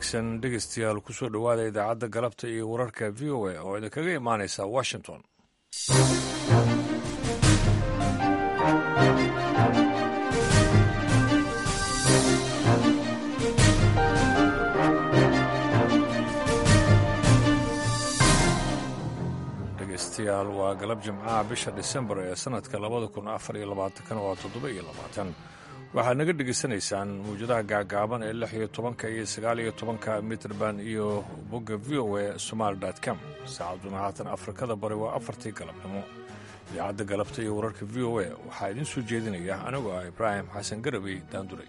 wanaagsan dhegeystayaal kusoo dhowaada idaacadda galabta iyo wararka v o a oo idinkaga imaanaysa washington dhegeystayaal waa galab jimcaha bisha disembar ee sanadka labada kun afar iyo labaatankana waa toddoba iyo labaatan waxaad naga dhegaysanaysaan mawjadaha gaagaaban ee lix iyo tobanka iyo sagaal iyo tobanka mitrband iyo bogga v o a somaali com saacaduna haatan afrikada bari waa afartii galabnimo idaacadda galabta iyo wararka v o a waxaa idiin soo jeedinaya anigoo ah ibraahim xasan garabey daanduray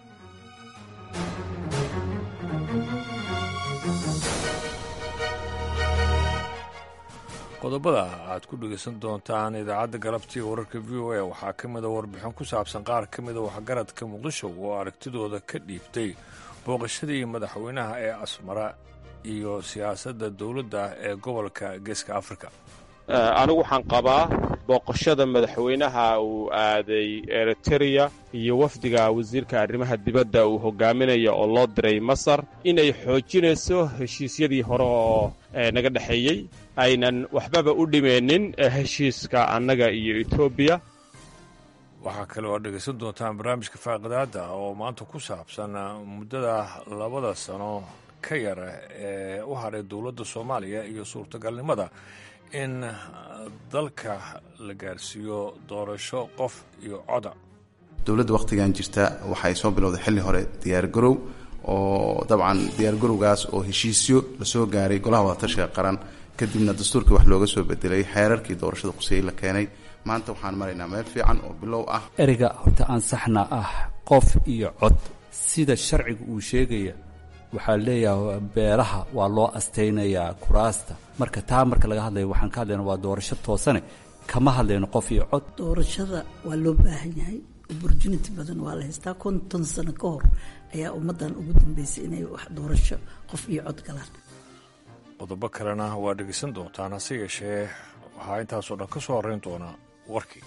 qodobada aad ku dhegaysan doontaan idaacadda galabta iyo wararka v o a waxaa ka mida warbixin ku saabsan qaar ka mida waxgaradka muqdisho oo aragtidooda ka dhiibtay booqashadii madaxweynaha ee asmara iyo siyaasadda dowladda ee gobolka geeska afrika anigu waxaan qabaa booqashada madaxweynaha uu aaday eritereya iyo wafdiga wasiirka arrimaha dibadda uu hogaaminaya oo loo diray masar inay xoojinayso heshiisyadii hore oo naga dhexeeyey aynan waxbaba u dhimeenin heshiiska annaga iyo etoobiya waxaa kale oo dhegaysan doontaan barnaamijka faaqidaadda oo maanta ku saabsan muddada labada sano ka yara ee u hadhay dowladda soomaaliya iyo suurtagalnimada in dalka la gaarsiiyo doorasho qof iyo coda dowladda wakhtigan jirta waxay soo bilowday xilli hore diyaargarow oo dabcan diyaargarowgaas oo heshiisyo lasoo gaaray golaha wadatashiga qaran kadibna dastuurkii wax looga soo bedelay xeerarkii doorashada quseeyey la keenay maanta waxaan maraynaa meel fiican oo bilow ah ereyga horta ansaxna ah qof iyo cod sida sharciga uu sheegaya waxaa leeyahay beelaha waa loo astaynayaa kuraasta marka taa marka laga hadlayo waxaan ka hadlayna waa doorasho toosane kama hadlayno qof iyo cod doorashada waa loo baahan yahay opportunity badan waa la haystaa konton sano ka hor ayaa ummaddan ugu dambeysay inay wax doorasho qof iyo cod galaan qodobo kalena waa dhegaysan doontaan hase yeeshee waxaa intaasoo dhan ka soo horrayn doona warkii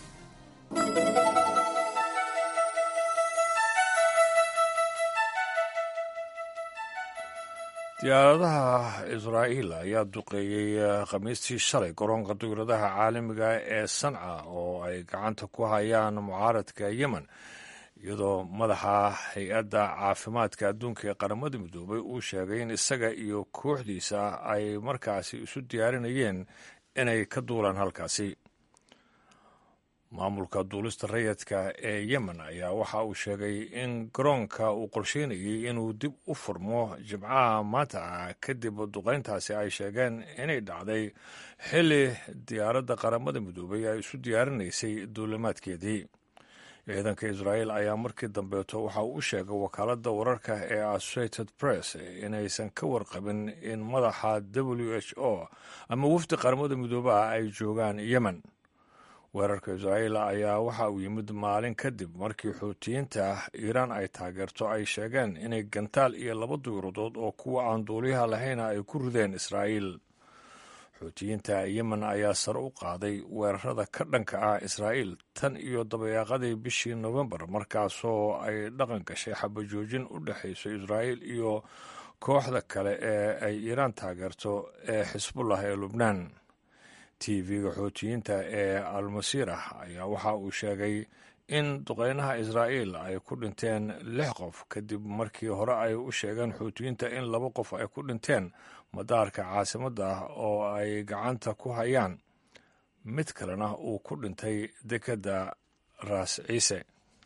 diyaaradaha israa'iil ayaa duqeeyey khamiistii shalay garoonka diyaaradaha caalamiga ee sanca oo ay gacanta ku hayaan mucaaradka yemen iyadoo madaxa hay-adda caafimaadka adduunka ee qaramada midoobay uu sheegay in isaga iyo kooxdiisa ay markaasi isu diyaarinayeen inay ka duulaan halkaasi maamulka duulista rayadka ee yemen ayaa waxa uu sheegay in garoonka uu qorsheynayay inuu dib u furmo jimcaha maanta ah kadib duqayntaasi ay sheegeen inay dhacday xilli diyaaradda qaramada midoobay ay isu diyaarinaysay duulimaadkeedii ciidanka israa'iil ayaa markii dambeeto waxa uu u sheegay wakaaladda wararka ee associated press inaysan ka warqabin in madaxa w h o ama wafdi qaramada midoobaha ay joogaan yemen weerarka israa'iil ayaa waxa uu yimid maalin kadib markii xuutiyiinta iiraan ay taageerto ay sheegeen inay gantaal iyo laba duyuradood oo kuwa aan duuliyaha lahayna ay ku rideen israa'iil xuutiyiinta yemen ayaa sare u qaaday weerarada ka dhanka ah israa'iil tan iyo dabayaaqadii bishii nofembar markaasoo ay dhaqan gashay xabajoojin u dhexayso israa'iil iyo kooxda kale ee ay iiraan taageerto ee xisbullah ee lubnaan tv-ga xuutiyiinta ee almasiirah ayaa waxa uu sheegay in duqeynaha israa'iil ay ku dhinteen lix qof kadib markii hore ay u sheegeen xuutiyiinta in laba qof ay ku dhinteen madaarka caasimadda ah oo ay gacanta ku hayaan mid kalena uu ku dhintay dekedda raas ciise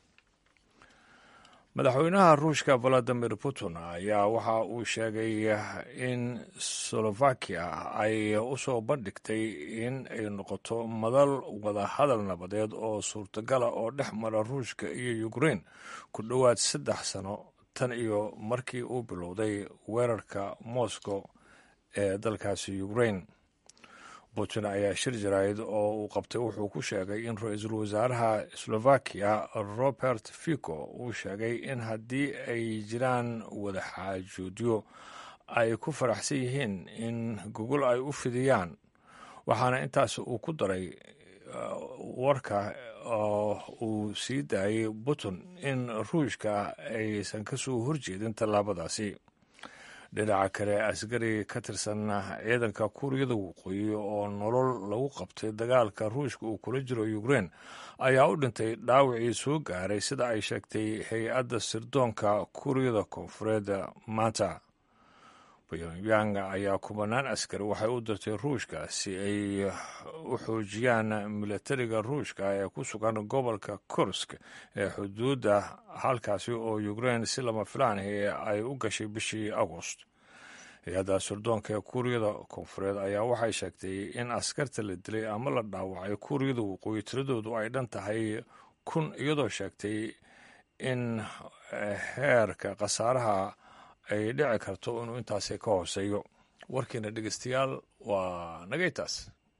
madaxweynaha ruushka valadimir putin ayaa waxa uu sheegay in slovakia ay u soo bandhigtay in ay noqoto madal wadahadal nabadeed oo suurtagala oo dhex mara ruushka iyo ukrein ku dhowaad saddex sano tan iyo markii uu bilowday weerarka moscow ee dalkaasi ukrein putin ayaa shir jaraa'id oo uu qabtay wuxuu ku sheegay in ra-iisul wasaaraha slovakiya robert fico uu sheegay in haddii ay jiraan wadaxaajoodyo ay ku faraxsan yihiin in gogol ay u fidiyaan waxaana intaas uu ku daray warka oo uu sii daayay putin in ruushka aysan ka soo horjeedin tallaabadaasi dhinaca kale askari ka tirsan ciidanka kuuriyada waqooyi oo nolol lagu qabtay dagaalka ruushka uu kula jiro ukrein ayaa u dhintay dhaawacii soo gaaray sida ay sheegtay hay-adda sirdoonka kuuriyada koonfureed maanta pyongyang ayaa kubanaan askari waxay u dirtay ruushka si ay u xoojiyaan milatariga ruushka ee ku sugan gobolka kursk ee xuduudda halkaasi oo ukrein si lama filaanhi ay u gashay bishii agost hay-adda sirdoonka ee kuuriyada koonfureed ayaa waxay sheegtay in askarta la dilay ama la dhaawacay kuuriyada waqooyi tiradoodu ay dhan tahay kun iyadoo sheegtay in heerka khasaaraha ay dhici karto inuu intaasi ka hooseeyo warkiina dhegeystayaal waa nagaytaas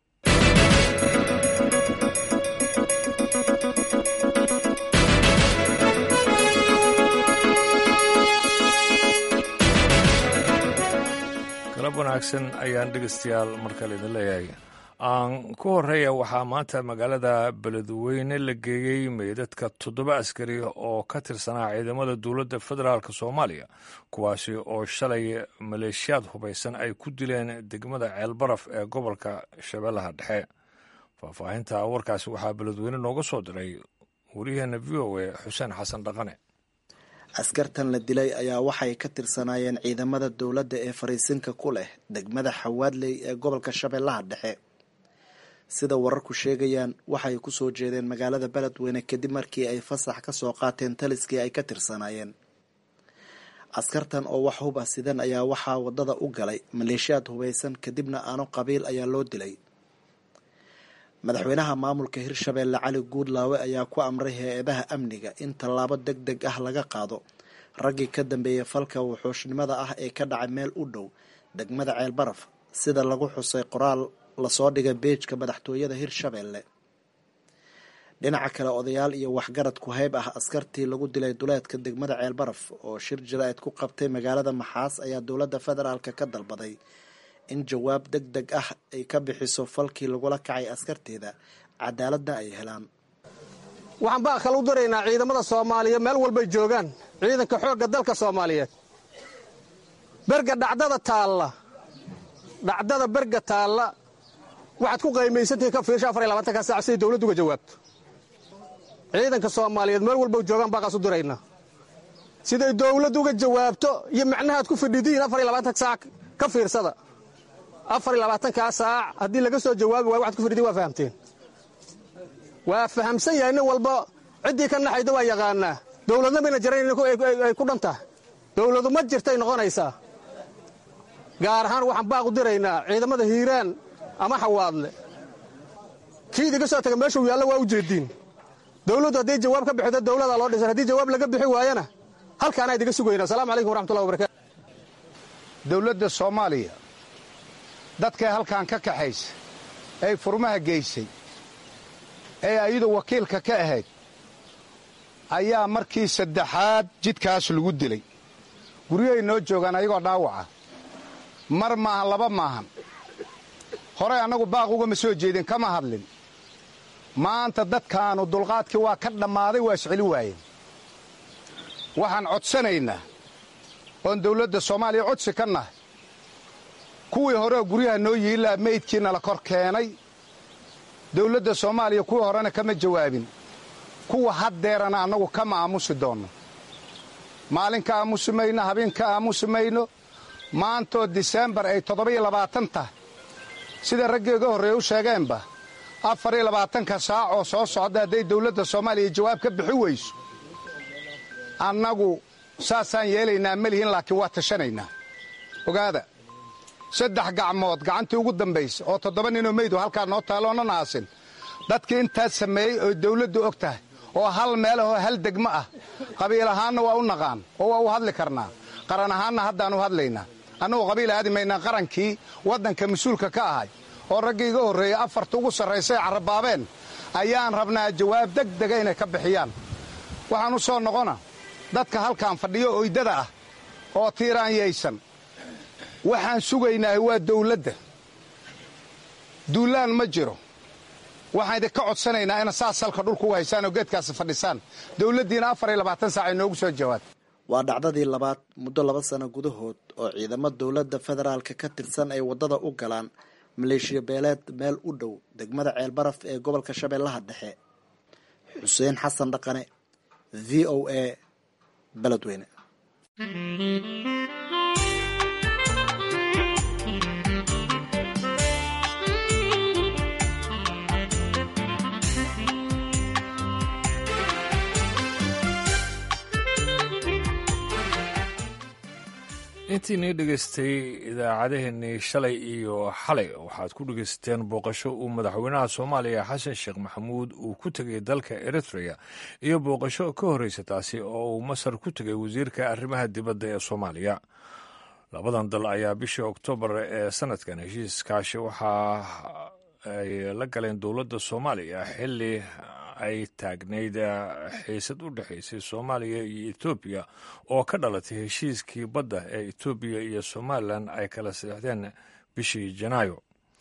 galab wanaagsan ayaan dhegeystayaal markale idin leeyahay aan ku horeeya waxaa maanta magaalada beledweyne la geeyey meydadka toddoba askari oo ka tirsanaa ciidamada dowladda federaalk soomaaliya kuwaasi oo shalay maleeshiyaad hubaysan ay ku dileen degmada ceelbaraf ee gobolka shabeellaha dhexe faahfaahinta warkaasi waxaa beledweyne nooga soo diray wariyaheena v o a xuseen xasan dhaqane askartan la dilay ayaa waxay ka tirsanaayeen ciidamada dowladda ee fariisinka ku leh degmada xawaadley ee gobolka shabeellaha dhexe sida wararku sheegayaan waxay ku soo jeedeen magaalada beledweyne kadib markii ay fasax ka soo qaateen taliskii ay ka tirsanaayeen askartan oo wax hub ah sidan ayaa waxaa wadada u galay maleeshiyaad hubaysan kadibna aano qabiil ayaa loo dilay madaxweynaha maamulka hirshabeelle cali guudlaawe ayaa ku amray hay-adaha amniga in tallaabo deg deg ah laga qaado raggii ka dambeeyay falka wuxuushnimada ah ee ka dhacay meel u dhow degmada ceelbaraf sida lagu xusay qoraal lasoo dhigay beejka madaxtooyada hirshabeelle dhinaca kale odayaal iyo waxgarad ku hayb ah askartii lagu dilay duleedka degmada ceelbaraf oo shir jira-eed ku qabtay magaalada maxaas ayaa dowladda federaalka ka dalbaday in jawaab deg deg ah ay ka bixiso falkii lagula kacay askarteeda cadaaladna ay helaan waxaan baa kala u daraynaa ciidamada soomaaliya meel walbay joogaan ciidanka xoogga dalka soomaaliyeed berga dhacdada taalla dhacdada berga taalla waxaad ku qaymaysantihiin ka fiirsha afar iyo labaatanka saac siday dawladdu uga jawaabto ciidanka soomaaliyeed meel walba joogaan baaqaas u diraynaa siday dawladdu uga jawaabto iyo macnahaad ku fidhidiin afar iyo labaatanka saac ka fiirsada afar iyo labaatankaa saac haddii laga soo jawaabi waayo waxaad ku fidhidiin waa fahamteen waa fahamsan yahay nin walba ciddii ka naxayda waa yaqaanaa dawladna mayna jarayn ay ku dhan tahay dawladu ma jirtay noqonaysaa gaar ahaan waxaan baaq u diraynaa ciidamada hiiraan ama xawaadle kii idiga soo taga meeshuu yaallo waa u jeediin dawladdu hadday jawaab ka bixido dawladaa loo dhisan haddii jawaab laga bixi waayana halkaanaa idiga sugayna asalamu calaykum waraxmatullahi wabarakatu dawladda soomaaliya dadkay halkan ka kaxaysa ay furmaha geysay ee ayadu wakiilka ka ahayd ayaa markii saddexaad jidkaas lagu dilay guryahay noo joogaan ayagoo dhaawaca mar maahan laba maahan horey annagu baaq ugama soo jeedin kama hadlin maanta dadkaannu dulqaadkii waa ka dhammaaday waa isceli waayeen waxaan codsanaynaa oon dawladda soomaaliya codsi ka nahay kuwii horeoo guryaha noo yiilaa meydkiina la kor keenay dawladda soomaaliya kuwii horena kama jawaabin kuwa haddeerana annagu kama aamusi doonno maalin ka aamusi mayno habeen ka aamusi mayno maantoo diseembar ay toddoba-iyo labaatan tahay sida raggeega horreeye u sheegeenba afar iyo labaatanka saac oo soo socda hadday dawladda soomaaliya jawaab ka bixi weyso annagu saasaan yeelaynaa ma lihin laakiin waa tashanaynaa ogaada saddex gacmood gacantii ugu dambaysa oo toddoba ninoo meydu halkaa noo taalloonan aasin dadkii intaas sameeyey oo dawladdu og tahay oo hal meelahoo hal degmo ah qabiil ahaanna waa u naqaan oo waa u hadli karnaa qaran ahaanna haddaan u hadlaynaa annugu qabiil aadi maynaa qarankii waddanka mas-uulka ka ahay oo raggii iga horreeyey afarta ugu sarraysay carrabaabeen ayaan rabnaa jawaab deg dega inay ka bixiyaan waxaan u soo noqona dadka halkaan fadhiyo oydada ah oo tiiraanyaysan waxaan sugaynaahay waa dawladda duulaan ma jiro waxaan idinka codsanaynaa ina saas salka dhulka u haysaan oo geedkaasi fadhisaan dawladdiina afar iyo labaatan saac ay noogu soo jawaabto waa dhacdadii labaad muddo laba sano gudahood oo ciidamo dowladda federaalka ka tirsan ay waddada u galaan maleeshiya beeleed meel u dhow degmada ceelbaraf ee gobolka shabeellaha dhexe xuseen xasan dhaqane v o a beledweyne intiinii dhegaystay idaacadeheennii shalay iyo xalay waxaad ku dhegaysateen booqasho uu madaxweynaha soomaaliya xasan sheekh maxamuud uu ku tegay dalka eritrea iyo booqasho ka horreysa taasi oo uu masar ku tegay wasiirka arrimaha dibadda ee soomaaliya labadan dal ayaa bishii oktoobar ee sanadkan heshiiskaashi waxa ay la galeen dowladda soomaaliya xilli ay taagnayd xiisad u dhexaysay soomaaliya iyo etoobiya oo ka dhalatay heshiiskii badda ee etoobiya iyo somalilan ay kala saxdeen bishii janaayo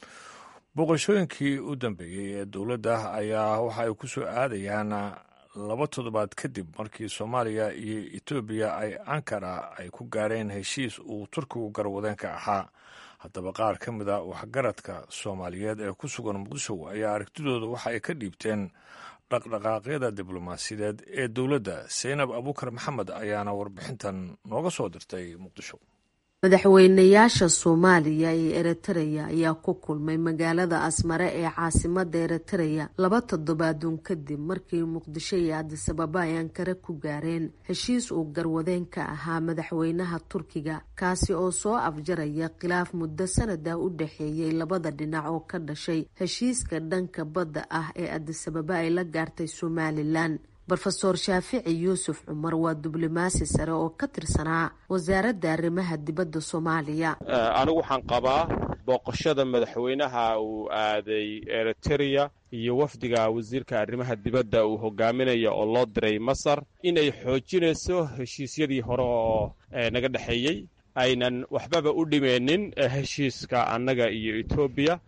booqashooyinkii u dambeeyey ee dowladda ayaa waxa ay ku soo aadayaan laba toddobaad kadib markii soomaaliya iyo etoobiya ay ankara ay ku gaareen heshiis uu turkigu garwadeenka ahaa haddaba qaar ka mid a waxgaradka soomaaliyeed ee ku sugan muqdisho ayaa aragtidooda waxa ay ka dhiibteen dhaqdhaqaaqyada diblomaasiyadeed ee dowladda saynab abuukar maxamed ayaana warbixintan nooga soo dirtay muqdisho madaxweynayaasha soomaaliya iyo eritreya ayaa ku kulmay magaalada asmare ee caasimada eritreya laba toddobaaduun kadib markii muqdisho iyo adisababa ay ankare ku gaareen heshiis uu garwadeen ka ahaa madaxweynaha turkiga kaasi oo soo afjaraya khilaaf muddo sanada u dhexeeyey labada dhinac oo ka dhashay heshiiska dhanka badda ah ee adisababa ay la gaartay somalilan rofeor shaafici yuusuf cumar waa diblomaasi sare oo ka tirsanaa wasaaradda arrimaha dibadda soomaaliya anigu waxaan qabaa booqashada madaxweynaha uu aaday eritereya iyo wafdiga wasiirka arrimaha dibadda uu hogaaminaya oo loo diray masar inay xoojinayso heshiisyadii hore oo naga dhexeeyey aynan waxbaba u dhimeenin heshiiska annaga iyo etoobiya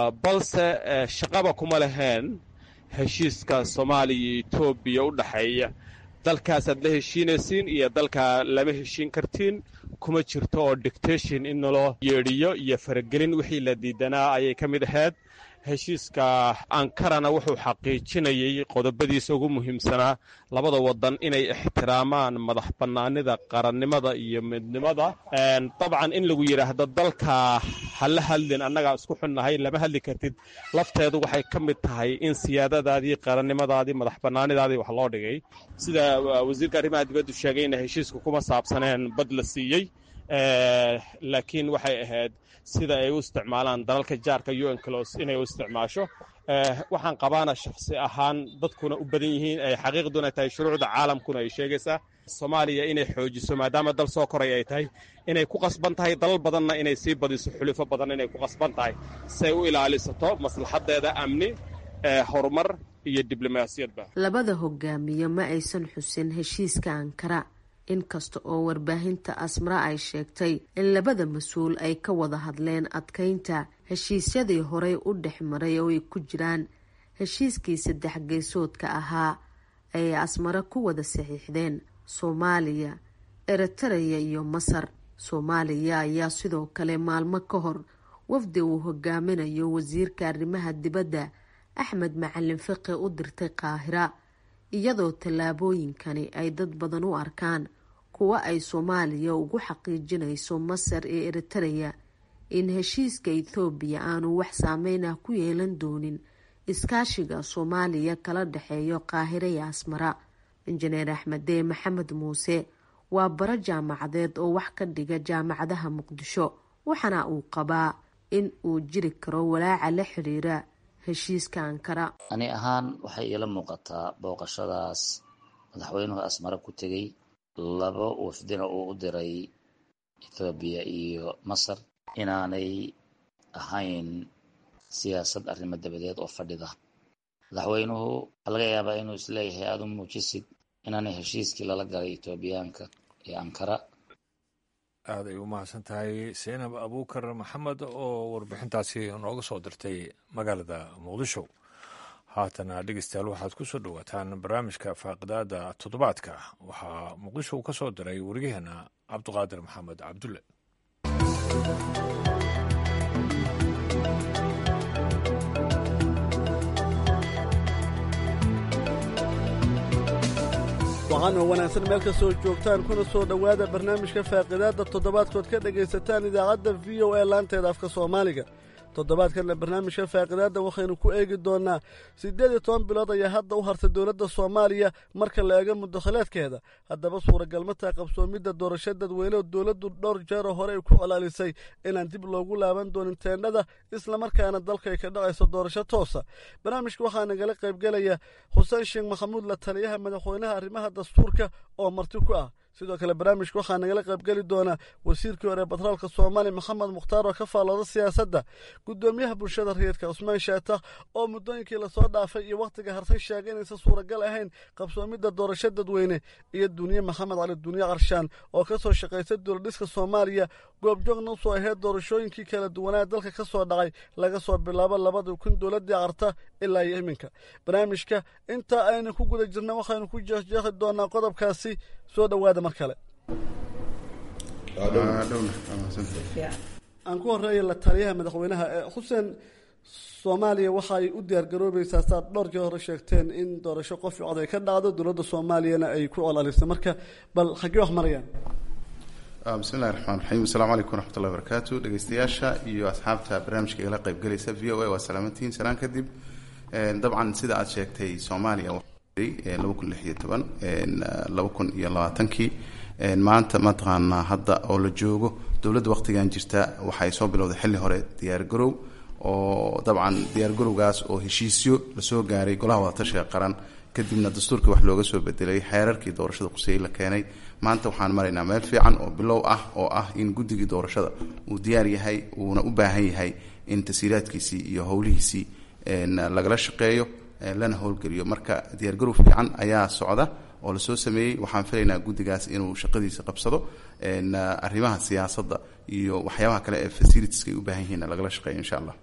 balse shaqaba kuma leheen heshiiska soomaaliya iyo etoobiya u dhexeeya dalkaasaad la heshiinaysiin iyo dalkaa lama heshiin kartiin kuma jirto oo dictation in naloo yeedhiyo iyo faragelin wixii la diidanaa ayay ka mid ahayd heshiiska ankarana wuxuu xaqiijinayay qodobadiisa ugu muhiimsanaa labada wadan inay ixtiraamaan madax bannaanida qarannimada iyo midnimada dabcan in lagu yidhaahdo dalka hala hadlin annagaa isku xunnahay lama hadli kartid lafteedu waxay ka mid tahay in siyaadadaadii qarannimadaadii madax bannaanidaadii wax loo dhigay sida wasiirka arrimaha dibaddu sheegayna heshiiska kuma saabsaneen bad la siiyey laakiin waxay ahayd sida ay u isticmaalaan dalalka jaarka un clos inay u isticmaasho waxaan qabaana shakhsi ahaan dadkuna u badan yihiin ay xaqiiqduna tahay shuruucda caalamkuna ay sheegaysaa soomaaliya inay xoojiso maadaama dal soo koray ay tahay inay ku qasban tahay dalal badanna inay sii badiso xulufo badan inay ku qasban tahay siay u ilaalisato maslaxadeeda amni horumar iyo diblomaasiyadba labada hogaamiye ma aysan xusin heshiiska ankara inkasta oo warbaahinta asmara ay sheegtay in labada mas-uul ay ka wada hadleen adkeynta heshiisyadii horey u dhex maray oo ay ku jiraan heshiiskii saddex geesoodka ahaa ayay asmare ku wada saxiixdeen soomaaliya eritareya iyo masar soomaaliya ayaa sidoo kale maalmo ka hor wafdi uu hogaaminayo wasiirka arrimaha dibadda axmed macalin fiqi u dirtay qaahira iyadoo tallaabooyinkani ay dad badan u arkaan kuwa ay soomaaliya ugu xaqiijinayso masar ee eritareya in heshiiska ethoobiya aanu wax saameyn ah ku yeelan doonin iskaashiga soomaaliya kala dhexeeyo qaahire iyo asmara injineer axmedee maxamed muuse waa baro jaamacadeed oo wax ka dhiga jaamacadaha muqdisho waxaana uu qabaa in uu jiri karo walaaca la xiriira heshiiska ankara ani ahaan waxay iila muuqataa booqashadaas madaxweynuhu asmare ku tegey laba wafdina uu u diray ethoobiya iyo masar inaanay ahayn siyaasad arrimo dabadeed oo fadhida madaxweynuhu waxaa laga yaabaa inuu isleeyahay aada u muujisid inaanay heshiiskii lala galay etoobiyaanka ee ankara aad ay u mahadsan tahay saynab abuukar maxamed oo warbixintaasi nooga soo dirtay magaalada muqdisho haatana dhegeystayaal waxaad ku soo dhowaataan barnaamijka faaqidaada toddobaadka waxaa muqdisho uu ka soo diray wariyaheena cabduqaadir maxamed cabdulle waxaan oo wanaagsan meel kastoo joogtaan kuna soo dhowaada barnaamijka faaqidaadda toddobaadkood ka dhegaysataan idaacadda v o a laanteeda afka soomaaliga toddobaadkanna barnaamijka faaqidaadda waxaynu ku eegi doonnaa siddeed iyo toban bilood ayaa hadda u hartay dowladda soomaaliya marka la eego mudakhalaadkeeda haddaba suuragal ma taha qabsoomidda doorasho dadweyne oo dowladdu dhowr jeeroo hore ay ku colaalisay inaan dib loogu laaban doonin teendhada islamarkaana dalka ay ka dhacayso doorasho toosa barnaamijka waxaa nagala qaybgelaya xuseen sheekh maxamuud la taliyaha madaxweynaha arrimaha dastuurka oo marti ku ah sidoo kale barnaamijka waxaa nagala qaybgeli doonaa wasiirkii hore batroolka soomaaliya maxamed mukhtaar oo ka faallooda siyaasadda guddoomiyaha bulshada rayidka cusmaan shaatax oo muddooyinkii lasoo dhaafay iyo wakhtiga hartay sheegay inaysan suuragal ahayn qabsoomidda doorasho dadweyne iyo duniye maxamed cali duniye qarshaan oo ka soo shaqaysay dowladhiska soomaaliya goobjoogna usoo ahayd doorashooyinkii kala duwanaa dalka ka soo dhacay laga soo bilaabo labadii kun dowladdii qarta ilaa iyo iminka barnaamijka intaa aynu ku guda jirna waxaynu ku jeexjeexi doonaa qodobkaasi soo dhowaada mar kale aan ku horeeya la taliyaha madaxweynaha xuseen soomaaliya waxaay u diyaargaroobaysaa saad dhowr jee hore sheegteen in doorasho qof cod ay ka dhacdo dowladda soomaaliyana ay ku colalisay marka bal xaggee wax marayaan bismillahi raxmaan raxiim asalaamu calaykum waraxmatullahi barakaatu dhegeystayaasha iyo asxaabta barnaamijka igala qaybgelaysa v o a waa salaamantiin salaan kadib dabcan sida aad sheegtay soomaaliya laba kun lix iyo toban laba kun iyo labaatankii maanta mataqaanaa hadda oo la joogo dowladda waqtigan jirta waxay soo bilowday xilli hore diyaargarow oo dabcan diyaargarowgaas oo heshiisyo lasoo gaaray golaha wadatashiga qaran kadibna dastuurkii wax looga soo bedelay xeerarkii doorashada quseyey la keenay maanta waxaan maraynaa meel fiican oo bilow ah oo ah in guddigii doorashada uu diyaar yahay uuna u baahan yahay in tasiiraadkiisii iyo howlihiisii lagala shaqeeyo lana howlgeliyo marka diyaargarow fiican ayaa socda oo lasoo sameeyey waxaan filaynaa guddigaas inuu shaqadiisa qabsado arrimaha siyaasadda iyo waxyaabaha kale ee facilitieska ay u baahan yihiin lagala shaqeeyo insha allah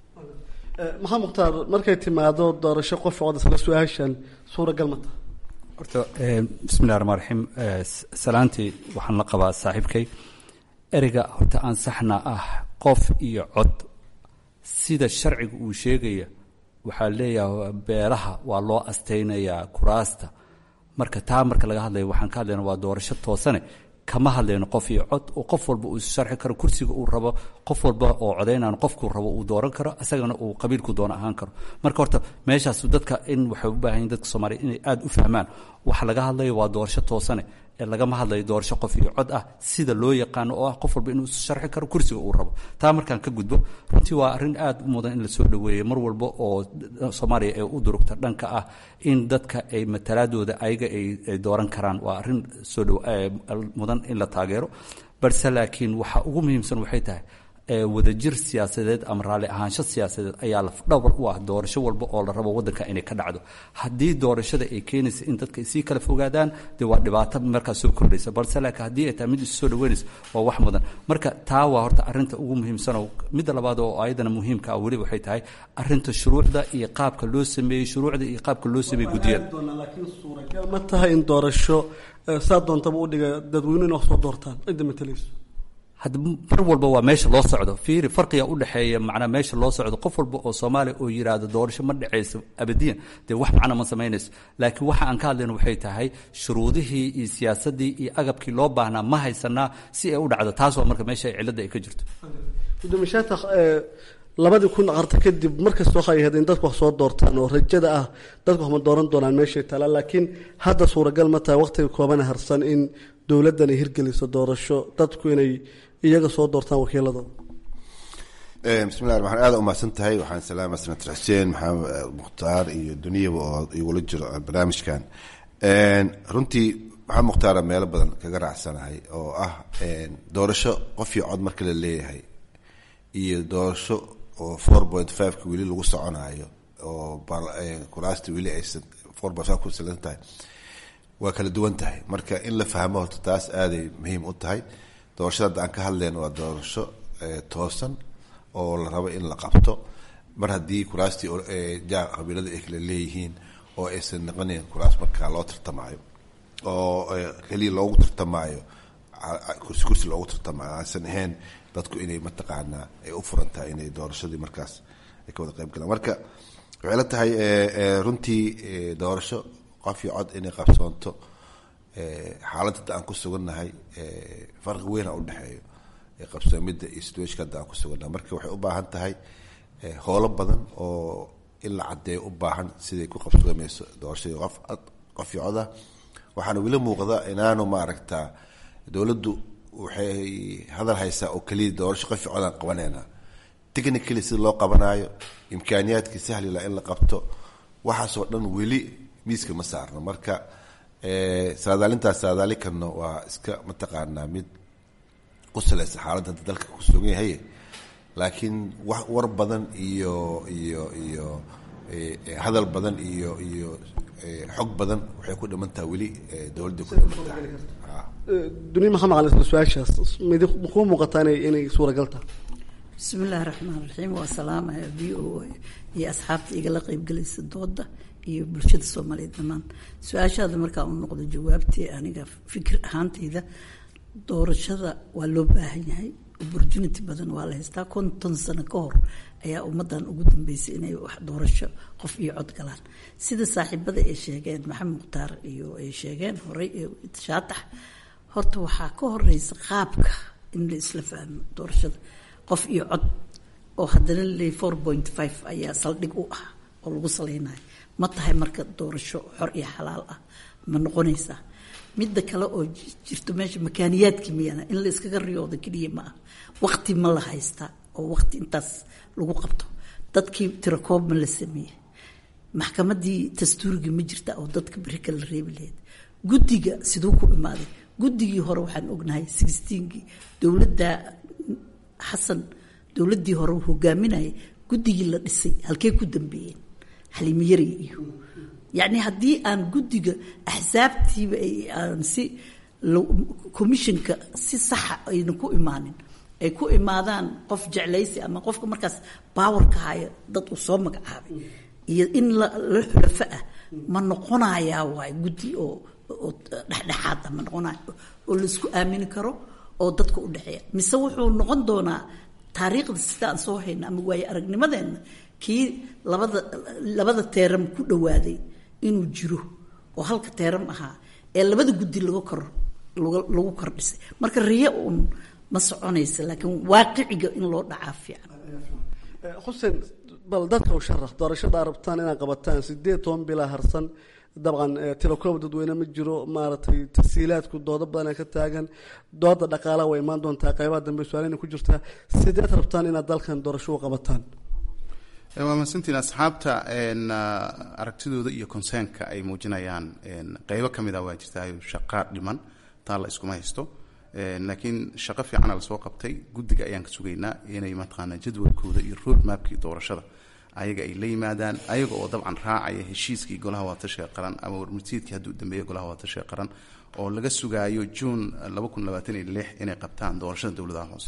maxamed mukhtaar markay timaado doorasho qof cod isla su-aashan suuragal ma taha horta bismillahi raxmaan raxiim salaantii waxaan la qabaa saaxiibkay ereyga horta aan saxna ah qof iyo cod sida sharciga uu sheegaya waxaa leeyahay beelaha waa loo astaynayaa kuraasta marka taa marka laga hadlayo waxaan ka hadlayna waa doorasho toosane kama hadlayno qof iyo cod oo qof walba uu sharxi karo kursiga uu rabo qof walba oo codaynaan qofkuu rabo uu dooran karo isagana uu qabiilku doono ahaan karo marka horta meeshaas dadka in waxay u baahan yihin dadka soomaaliya inay aada u fahmaan waxa laga hadlayo waa doorasho toosane ee lagama hadlayo doorasho qof iyo cod ah sida loo yaqaano oo ah qof walba inuu sharxi karo kursiga uu rabo taa markaan ka gudbo runtii waa arrin aada u mudan in lasoo dhoweeyo mar walba oo soomaaliya ee u durugta dhanka ah in dadka ay matalaadooda ayaga ay dooran karaan waa arrin soo dhow mudan in la taageero balse laakiin waxa ugu muhiimsan waxay tahay wadajir siyaasadeed ama raalli ahaansho siyaasadeed ayaa lafdhawr u ah doorasho walba oo la rabo waddanka inay ka dhacdo haddii doorashada ay keenaysa in dadka sii kala fogaadaan dee waa dhibaato markaas soo kordhaysa balse laakiin haddii ay tahay mid isu soo dhaweynaysa waa wax mudan marka taa waa horta arrinta ugu muhiimsan oo midda labaad oo ayadana muhiimka ah weli waxay tahay arrinta shuruucda iyo qaabka loo sameeyey shuruucda iyo qaabka loo sameeyey guddiyada laakiin suuragal ma tahay in doorasho saa doontaba u dhiga dadweynuhu in wax soo doortaan cidda matalayso hadda mar walba waa meesha loo socdo fiiri farqiga u dhexeeya macnaa meesha loo socdo qof walba oo soomaaliya oo yidhaahdo doorasho ma dhexayso abadiyan dee wax macna ma samaynayso laakiin waxa aan ka hadlayno waxay tahay shuruudihii iyo siyaasaddii iyo agabkii loo baahnaa ma haysanaa si ay u dhacdo taas waa marka meesha cilladda ay ka jirto gudoomiye shaatax labadii kun qarta kadib markasta waxay ahayd in dadku wax soo doortaan oo rajada ah dadku wax ma dooran doonaan meeshay taala laakiin hadda suuragal ma tahay waqtiga koobana harsan in dowladdan ay hirgeliso doorasho dadku inay iyaga soo doortaan wakiiladooda bismillahi waxaan aada umahadsan tahay waxaan salaama senator xuseen maxamed mukhtaar iyo duniyaba oo igula jiro barnaamijkan runtii maxamed mukhtaara meelo badan kaga raacsanahay oo ah doorasho qof iyo cod marka la leeyahay iyo doorasho oo four point fiveka weli lagu soconayo oo kuraasta weli aysan four point five ku salan tahay waa kala duwan tahay marka in la fahmo horta taas aaday muhiim u tahay doorashada hadda aan ka hadlayno waa doorasho toosan oo la rabo in la qabto mar haddii kuraastii ja qabiilada ay kala leeyihiin oo aysan noqonayn kuraas markaa loo tartamaayo oo keliya loogu tartamaayo kursi kursi loogu tartamaayo aansan ahayn dadku inay mataqaanaa ay u furan tahay inay doorashadii markaas ay ka wada qayb galaan marka waxay la tahay runtii doorasho qof iyo cod inay qabsoonto xaaladda hadda aan ku sugannahay farqi weyn a udhexeeyo qabsoomidda iyo situationka hadda aan ku sugannahay marka waxay u baahan tahay howlo badan oo in la caddeeyo u baahan siday ku qabsoomayso doorashadii qof qof iyo coda waxaana weli muuqda inaanu maaragtaa dowladdu waxay hadal haysaa oo keliya doorasho qof iyo codaan qabanaynaa technically sida loo qabanaayo imkaaniyaadkii sahlila in la qabto waxaasoo dhan weli miiska ma saarno marka saadaalintaas saadaali karno waa iska mataqaanaa mid ku salaysa xaaladda hadda dalka ku sugan yahay laakiin wax war badan iyo iyo iyo hadal badan iyo iyo xog badan waxay ku dhiman tahay weli dowladda ku dhiman tahay duniya maxaa maqan isla su-aashaas midi kuu muuqataa inay inay suuragal tahay bismi illaahi raxmaan raxiim waa salaamaya v o a iyo asxaabta igala qeybgelaysa dooda iyo bulshada soomaaliyeed dhammaan su-aashaada markaa u noqdo jawaabtii aniga fikir ahaantayda doorashada waa loo baahan yahay opportunity badan waa la haystaa konton sano ka hor ayaa ummadan ugu dambeysay inay wax doorasho qof iyo cod galaan sida saaxiibada ay sheegeen maxamed mukhtaar iyo ay sheegeen horey shaatax horta waxaa ka horeysa qaabka in la isla fahmo doorashada qof iyo cod oo haddana le four point five ayaa saldhig u ah oo lagu saleynayo ma tahay marka doorasho xor iyo xalaal ah ma noqonaysaa midda kale oo jirto meesha makaaniyaadki miyana in la iskaga riyoodo keliya ma ah waqti ma la haystaa oo waqti intaas lagu qabto dadkii tirakoob ma la sameeyey maxkamadii dastuurigii ma jirta oo dadka beri kala reebi lahayd guddiga siduu ku imaaday guddigii hore waxaan ognahay sixteenkii dowladda xasan dowladdii hore hogaaminayay guddigii la dhisay halkey ku dambeeyeen xaliimiyari iyo yacni haddii aan guddiga axsaabtiiba aan si commissionka si saxa ayna ku imaanin ay ku imaadaan qof jeclaysi ama qofka markaas powerka haya dad uu soo magacaabay iyo in la xulafo ah ma noqonayaa waay guddi oo oo dhexdhexaad ah ma noqonayo oo laisku aamini karo oo dadka u dhexeeya mise wuxuu noqon doonaa taariikhda sida aan soo hayna ama waaye aragnimadeenna kii labada labada teeram ku dhawaaday inuu jiro oo halka teeram ahaa ee labada guddi laga kor lagu kordhisay marka riyo uun ma soconaysa laakiin waaqiciga in loo dhacaa fiican xuseen bal dadka u sharax doorashada rabtaan inaad qabataan sideed toban bilaa harsan dabcan tilakoob dadweyne ma jiro maaragtay tasiilaadku doodo badana ka taagan dooda dhaqaalaha way imaan doontaa qeybaha dambe su-aalina ku jirtaa sideed rabtaan inaad dalkan doorasho u qabataan waa mahadsantiin asxaabta aragtidooda iyo consernka ay muujinayaan qeybo ka mid a waa jirtaa shaqaa dhiman taa la iskuma haysto laakiin shaqo fiicana lasoo qabtay guddiga ayaan ka sugaynaa inay mataqaanaa jadwalkooda iyo road mapkii doorashada ayaga ay la yimaadaan ayaga oo dabcan raacaya heshiiskii golaha waatashiga qaran ama warmurtiidkii hadduu dambeeya golaha waatashiga qaran oo laga sugaayo juun laba kun labaatan iyo lix inay qabtaan doorashada dowladaha hoose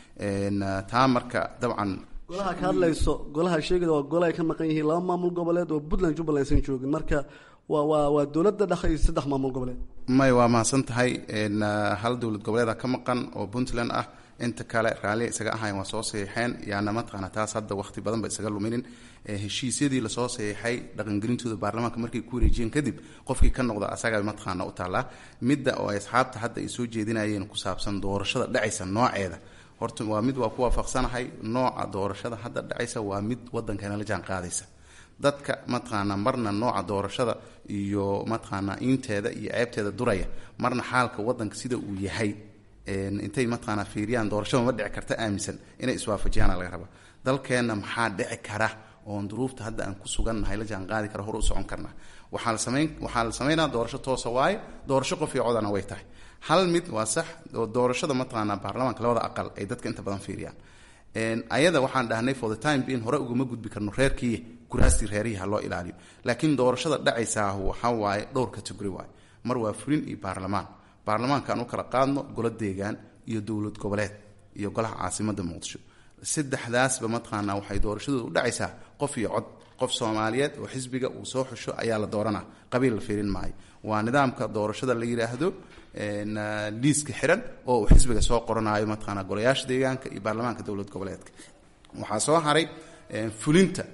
taa marka dabcan golaha ka hadlayso golaha sheegada waa golaha ay ka maqan yihiin laba maamul goboleed oo puntland jubbaland aysan joogin marka waa waa waa dowladda dhexe iyo saddex maamul goboleed may waa mahadsan tahay hal dowlad goboleeda ka maqan oo puntland ah inta kale raalli isaga ahayn waa soo saxiixeen yaana mataqaana taas hadda waqti badan ba isaga luminin heshiisyadii lasoo saxiixay dhaqangelintooda baarlamaanka markay ku wareejiyeen kadib qofkii ka noqda asaga mataqaana u taallaa midda oo ay asxaabta hadda ay soo jeedinayeen ku saabsan doorashada dhacaysa nooceeda horta waa mid waa ku waafaqsanahay nooca doorashada hadda dhacaysa waa mid wadankeena la jaan qaadaysa dadka mataqaanaa marna nooca doorashada iyo mataqaanaa inteeda iyo ceebteeda duraya marna xaalka wadanka sida uu yahay intay mataqaanaa fiiriyaan doorashada ma dhici karta aaminsan inay iswaafajiyaana laga rabaa dalkeenna maxaa dhici kara oon duruufta hadda aan ku sugannahay la jaan qaadi kara hor u socon karnaa waxaa la samayn waxaa la samaynaa doorasho toosa waaye doorasho qof iyo codana way tahay hal mid waa sax oo doorashada mataqaanaa baarlamaanka labada aqal ay dadka inta badan fiiriyaan ayada waxaan dhahnay for the time being hore ugama gudbi karno reerkii kuraastii reerihii ha loo ilaaliyo laakiin doorashada dhacaysaa waxaa waaye dhowr category waaye mar waa furin iyo baarlamaan baarlamaanka aan u kala qaadno golo deegaan iyo dowlad goboleed iyo golaha caasimada muqdisho saddexdaasba mataqaanaa waxay doorashadooda u dhacaysaa qof iyo cod qof soomaaliyeed oo xisbiga uu soo xusho ayaa la dooranaa qabiil la fiirin maayo waa nidaamka doorashada la yidhaahdo liiska xiran oo uu xisbiga soo qoranayo mataqaanaa golayaasha deegaanka iyo baarlamaanka dowlad goboleedka waxaa soo haray fulinta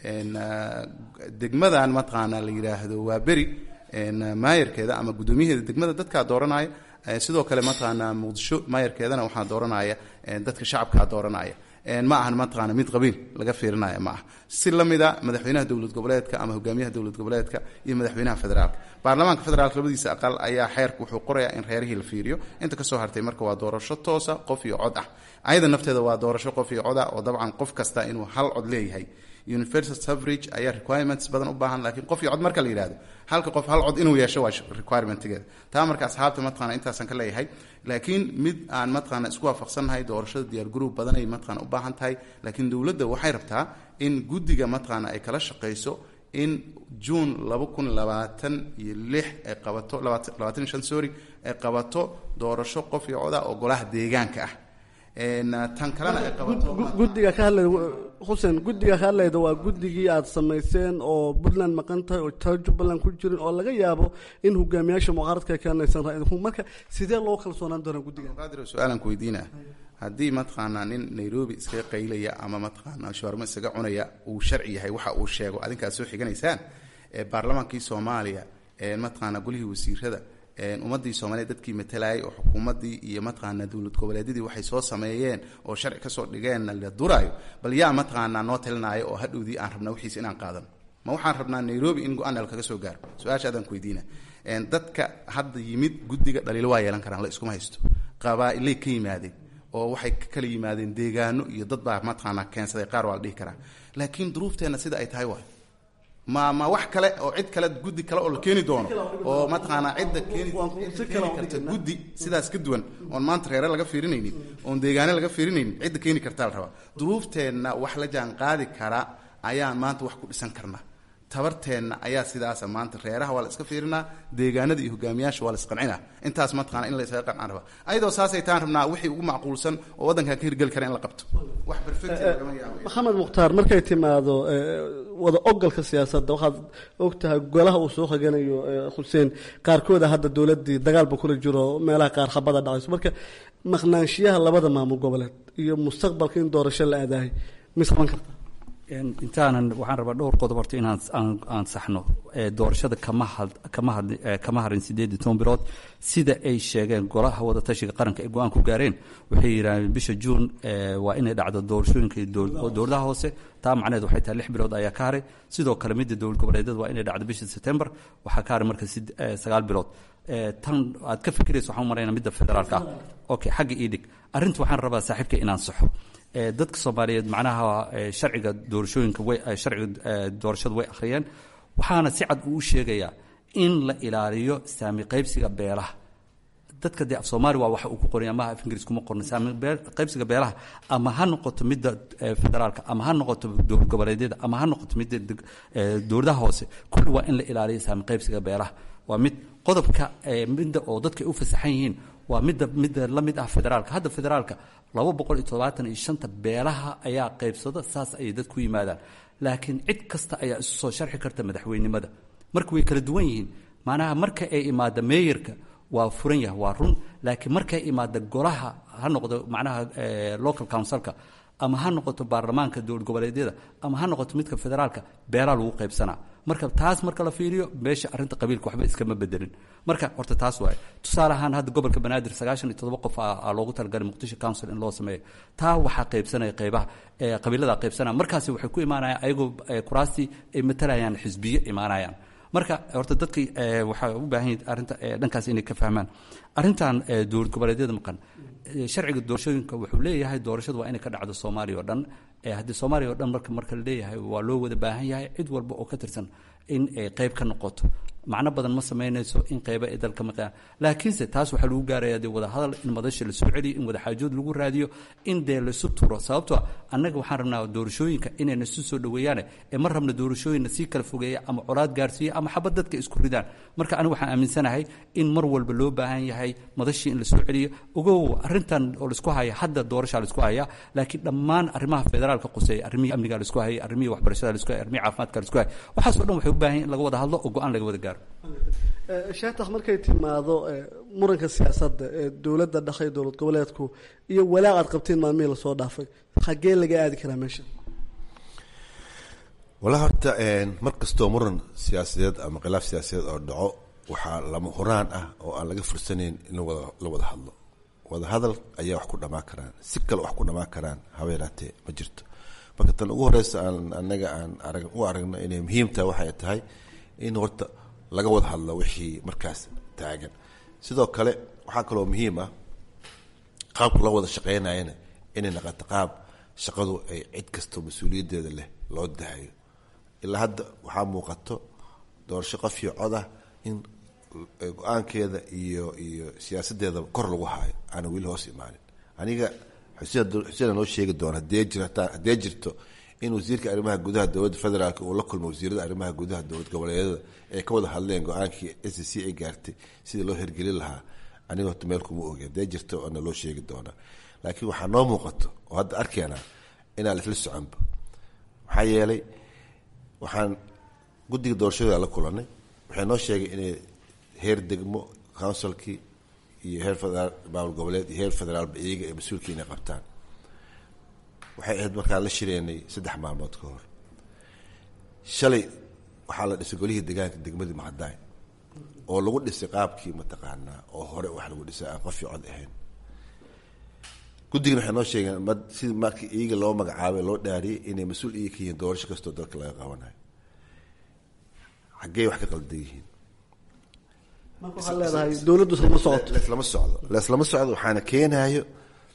degmadan mataqaanaa la yidhaahdo waa beri maayarkeeda ama guddoomiyaheeda degmada dadkaa dooranaya sidoo kale mataqaanaa muqdisho maayarkeedana waxaa dooranaya dadka shacabkaa dooranaya ma ahan mataqaana mid qabiil laga fiirinaya ma aha si lamida madaxweynaha dowlad goboleedka ama hogaamiyaha dowlad goboleedka iyo madaxweynaha federaalka baarlamaanka federaalka labadiisa aqal ayaa xeerka wuxuu qorayaa in reerihii la fiiriyo inta kasoo hartay marka waa doorasho toosa qof iyo cod ah ayada nafteeda waa doorasho qof iyo cod ah oo dabcan qof kasta inuu hal cod leeyahay universal suffrage ayaa requirements badan u baahan laakiin qof iyo cod marka la yidhahdo halka qof hal cod inuu yeesho waa requirementigeeda taa marka asxaabta mataqana intaasan ka leeyahay laakiin mid aan mataqaana isku waafaqsannahay doorashada diyaar garoob badanay mataqana u baahan tahay laakiin dowladda waxay rabtaa in guddiga mataqaana ay kala shaqayso in juun laba kun labaatan iyo lix ay qabato labaatan iyo shan sorry ay qabato doorasho qof iyo cod ah oo golaha deegaanka ah tan kalena ay qabato guddiga ka hadlayda xuseen guddiga ka hadlayda waa guddigii aada samayseen oo puntland maqan tahay oo taa jubbaland ku jirin oo laga yaabo in hogaamiyaasha mucaaradka ay keenaysan ra-iidanku marka sidee loo kalsoonaan doonaa guddiga qaadir su-aalan ku weydiina haddii mataqaanaa nin nairobi iskaga qaylaya ama mataqaanaa shawarmo isaga cunaya uu sharci yahay waxa uu sheego adinkaad soo xiganaysaan baarlamaankii soomaaliya mataqaanaa golihii wasiirada ummadii soomaaliya dadkii matalayay oo xukuumadii iyo mataqaanaa dowlad goboleedyadii waxay soo sameeyeen oo sharci kasoo dhigeenna la duraayo bal yaa mataqaanaa noo talinaayo oo hadhowdii aan rabnaa wixiis inaan qaadano ma waxaan rabnaa nairobi in go-aan al kaga soo gaaro su-aasha adaan ku weydiina dadka hadda yimid guddiga dhaliilo waa yeelan karaan la iskuma haysto qabaa-ilay ka yimaadeen oo waxay ka kala yimaadeen deegaano iyo dad baa mataqaanaa keensaday qaar waa la dhihi karaa laakiin duruufteenna sida ay tahay waay ma ma wax kale oo cid kale guddi kale oo la keeni doono oo mataqaanaa cidda keeni keeni karta guddi sidaas ka duwan oon maanta reere laga fiirinaynin oon deegaane laga fiirinaynin cidda keeni kartaa la rabaa duruufteenna wax la jaan qaadi kara ayaan maanta wax ku dhisan karnaa tabarteenna ayaa sidaasa maanta reeraha waa la iska fiirinaa deegaanada iyo hogaamiyaasha waa la isqancinaa intaas mataqana in la isaga qancaan rabaa ayadoo saasay taan rabnaa wixii ugu macquulsan oo waddankan ka hirgeli kara in la qabto wax perfect lagama yaabo maxamed mukhtaar markay timaado wada ogolka siyaasadda waxaad ogtahay golaha uu soo xiganayo xuseen qaarkooda hadda dowladdii dagaalba kula jiro meelaha qaar habada dhacayso marka maqnaanshiyaha labada maamul goboleed iyo mustaqbalka in doorasho la aadaahay misqaban karta intaanan waxaan rabaa dhowr qodob horta inaan aan saxno doorashada kama had kama had kama harin sideed iyo toban bilood sida ay sheegeen golaha wadatashiga qaranka ay go-aan ku gaareen waxay yidhahdeen bisha juun waa inay dhacdo doorashooyinka dowladaha hoose taa macnaheed waxay tahay lix bilood ayaa ka haray sidoo kale midda dowlad goboleedyada waa inay dhacdo bisha september waxaa ka haray marka sagaal bilood tan aad ka fikiraysa waxaan marayna midda federaalka ah okay xagga ii dhig arrinta waxaan rabaa saaxiibka inaan saxo dadka soomaaliyeed macnaha sharciga doorashooyinka way sharciga doorashada way akhriyeen waxaana si cad uu u sheegayaa in la ilaaliyo saami qaybsiga beelaha dadka dee af soomaali waa waxa uu ku qoray ama af ingiriis kuma qorna saami qaybsiga beelaha ama ha noqoto midda federaalka ama ha noqoto dowlad goboleedyada ama ha noqoto midda dowladaha hoose kulli waa in la ilaaliyo saami qaybsiga beelaha waa mid qodobka midda oo dadka ay u fasaxan yihiin waa midda midda la mid ah federaalka hadda federaalka laba boqol iyo todobaatan iyo shanta beelaha ayaa qaybsada saas ayay dad ku yimaadaan laakiin cid kasta ayaa isu soo sharxi karta madaxweynimada marka way kala duwan yihiin macnaha marka ay imaada meeyarka waa furan yahay waa run laakiin markay imaada golaha ha noqdo macnaha local councilka ama ha noqoto baarlamaanka dowlad goboleedyada ama ha noqoto midka federaalka beelaa lagu qaybsanaa marka taas marka la fiiriyo meesha arrinta qabiilka waxba iskama bedelin marka horta taas waaye tusaale ahaan hadda gobolka banaadir sagaashan iyo toddoba qof aa loogu talagalay muqdisho council in loo sameeyo taa waxaa qaybsanaya qaybaha qabiilada qaybsanaya markaasi waxay ku imaanayaan ayagoo kuraastii ay matalayaan xisbiyo imaanayaan marka horta dadkii waxaa u baahan yihin arrinta dhankaas inay ka fahmaan arrintan dowlad goboleedyada maqan sharciga doorashooyinka wuxuu leeyahay doorashadu waa inay ka dhacdo soomaaliya oo dhan haddii soomaaliya oo dhan marka marka la leeyahay waa loo wada baahan yahay cid walba oo ka tirsan in ay qayb ka noqoto macno badan ma samaynayso in qayba ay dalka maqaan laakiinse taas waxaa lagu gaaraya dee wadahadal in madasha lasoo celiyo in wadaxaajood lagu raadiyo in dee laisu turo sababtoo annaga waxaan rabnaa doorashooyinka inayna isu soo dhoweeyaane ee ma rabna doorashooyinna sii kala fogeeya ama colaad gaarsiiya ama xabad dadka isku ridaan marka aniga waxaan aaminsanahay in mar walba loo baahan yahay madashii in lasoo celiyo ogow arrintan oo laisku haya hadda doorashaa laisku haya laakiin dhammaan arrimaha federaalka quseeya arrimihii amniga laisku hayay arrimihii waxbarashada laisku hayay arrimihii caafimaadka laisku hayay waxaasoo dhan waxay u baahan in laga wada hadlo oo go-aan laga wada gaaro sheekh markay timaado muranka siyaasadda ee dowladda dhaqay dowlad goboleedku iyo walaac aad qabteen maalmihii lasoo dhaafay xaggee laga aadi karaa meesha walaa horta mar kastoo muran siyaasadeed ama khilaaf siyaasadeed oo dhaco waxaa lama huraan ah oo aan laga fursanayn in la wada hadlo wada hadal ayaa wax ku dhamaan karaan si kale wax ku dhamaan karaan haba yaraatee ma jirto marka tan ugu horeysa aan anaga aan arag u aragno inay muhiim tahay waxay tahay in horta laga wada hadlo wixii markaas taagan sidoo kale waxaa kaloo muhiim ah qaabka loo wada shaqeynayana inay naqato qaab shaqadu ay cid kastoo mas-uuliyaddeeda leh loo dahayo ilaa hadda waxaa muuqato doorasho qof iyo cod ah in go-aankeeda iyo iyo siyaasadeedaba kor lagu haayo aana weli hoos imaanin aniga xuseen xuseena noo sheegi doona hadee jirta haddee jirto in wasiirka arrimaha gudaha dowladda federaalk uu la kulmo wasiirada arrimaha gudaha dowlad goboleedyada ay ka wada hadleen go-aankii s c ay gaartay sidii loo hirgelin lahaa aniga horta meel kuma ogi hadee jirto oona loo sheegi doonaa laakiin waxaa noo muuqato oo hadda arkeenaa inaan isla soconba maxaa yeelay waxaan guddiga doorashada la kulanay waxay noo sheegay inay heer degmo counsilkii iyo heer federaal maamul goboleed iyo heer federaalba iyaga ay mas-uulka inay qabtaan waxay ahayd markaan la shireenay saddex maalmood ka hor shalay waxaa la dhisay golihii degaanka degmadii mahadaay oo lagu dhisay qaabkii mataqaanaa oo hore wax lagu dhisay aan qof cod ahayn guddigana waxay noo sheegeen ma sida markii iyaga loo magacaabay loo dhaariyay inay mas-uul iyaga ka yihiin doorasho kastoo dalka laga qabanayo xaggey wax ka qaldan yihiin waxaa leedahay dowladdu islama socoto leslama socdo leslama socdo waxaana keenayo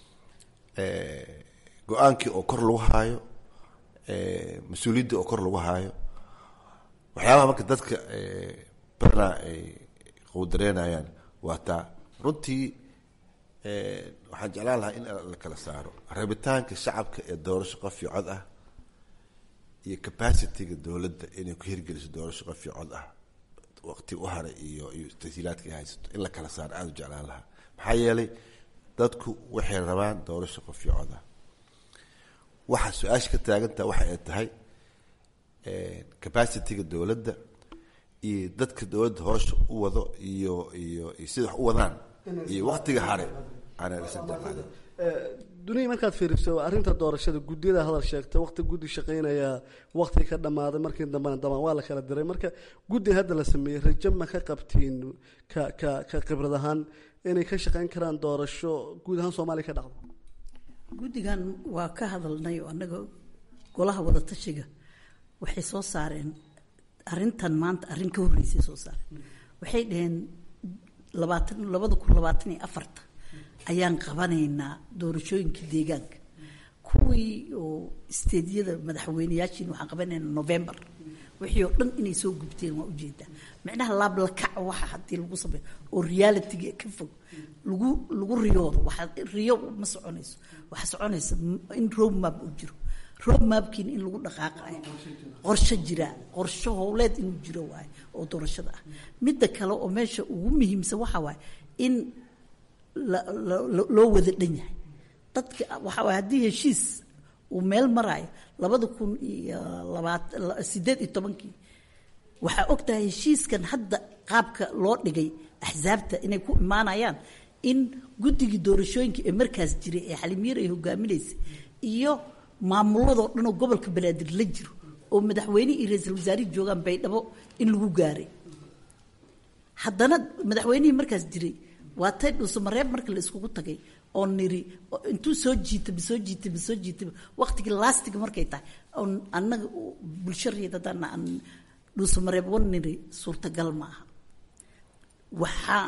go-aankii oo kor lagu haayo mas-uuliyadda oo kor lagu haayo waxyaabaha marka dadka badanaa ay qowdareynayaan waa taa runtii waxaan jeclaan lahaa in la kala saaro rabitaanka shacabka ee doorasho qof iyo cod ah iyo capacityga dowladda inay ku hirgeliso doorasho qof iyo cod ah waqti u haray iyo iyo tasiilaadka ay haysato in la kala saaro aada u jeclaan lahaa maxaa yeelay dadku waxay rabaan doorasho qof iyo cod ah waxa su-aasha ka taagantaha waxa ay tahay capacityga dowladda iyo dadka dowladda hoosha u wado iyo iyo iyo sida wax u wadaan iyo waqtiga hare aanan isa jeclaanin duniya markaad fiiriso arrinta doorashada guddiyada hadal sheegta waqti guddi shaqeynaya waqti ka dhammaaday markii dambena damaan waa la kala diray marka guddi hadda la sameeyey rajo ma ka qabtiin ka ka ka khibrad ahaan inay ka shaqeyn karaan doorasho guud ahaan soomaaliya ka dhacdo guddigan waa ka hadalnay oo annaga golaha wadatashiga waxay soo saareen arrintan maanta arrin ka horreysay soo saareen waxay dhaheen labaatan labada kun labaatan iyo afarta ayaan qabanaynaa doorashooyinka deegaanka kuwii oo isteedyada madaxweyneyaashiin waxaan qabanaynaa november wixii oo dhan inay soo gubteen waa ujeedaa micnaha laablakac waxa haddii lagu sameeyo oo realityga ka fog lagu lagu riyoodo waxa riyo ma soconayso waxa soconaysa in road map uu jiro road mapkiina in lagu dhaqaaqayo qorshe jira qorshe howleed inuu jiro waaye oo doorashada ah midda kale oo meesha ugu muhiimsan waxa waaye in loo wada dhan yahay dadka waxa waay haddii heshiis uu meel maraayo labada kun iyo labaat sideed iyo tobankii waxaa og tahay heshiiskan hadda qaabka loo dhigay axsaabta inay ku imaanayaan in guddigii doorashooyinka ee markaas jiray ee xalimiir ay hogaaminaysay iyo maamuladoo dhanoo gobolka banaadir la jiro oo madaxweyne iyo ra-iisul wasaarihi joogaan baydhabo in lagu gaaray haddana madaxweynihii markaas jiray waa tay dhuusamareeb marka la iskugu tagay oo niri intuu soo jiitaba soo jiitaba soo jiitaba waqtigii laastiga markay tahay oon annaga bulsho reedadana aan dhuusamareeb wan niri suurtagal ma aha waxaa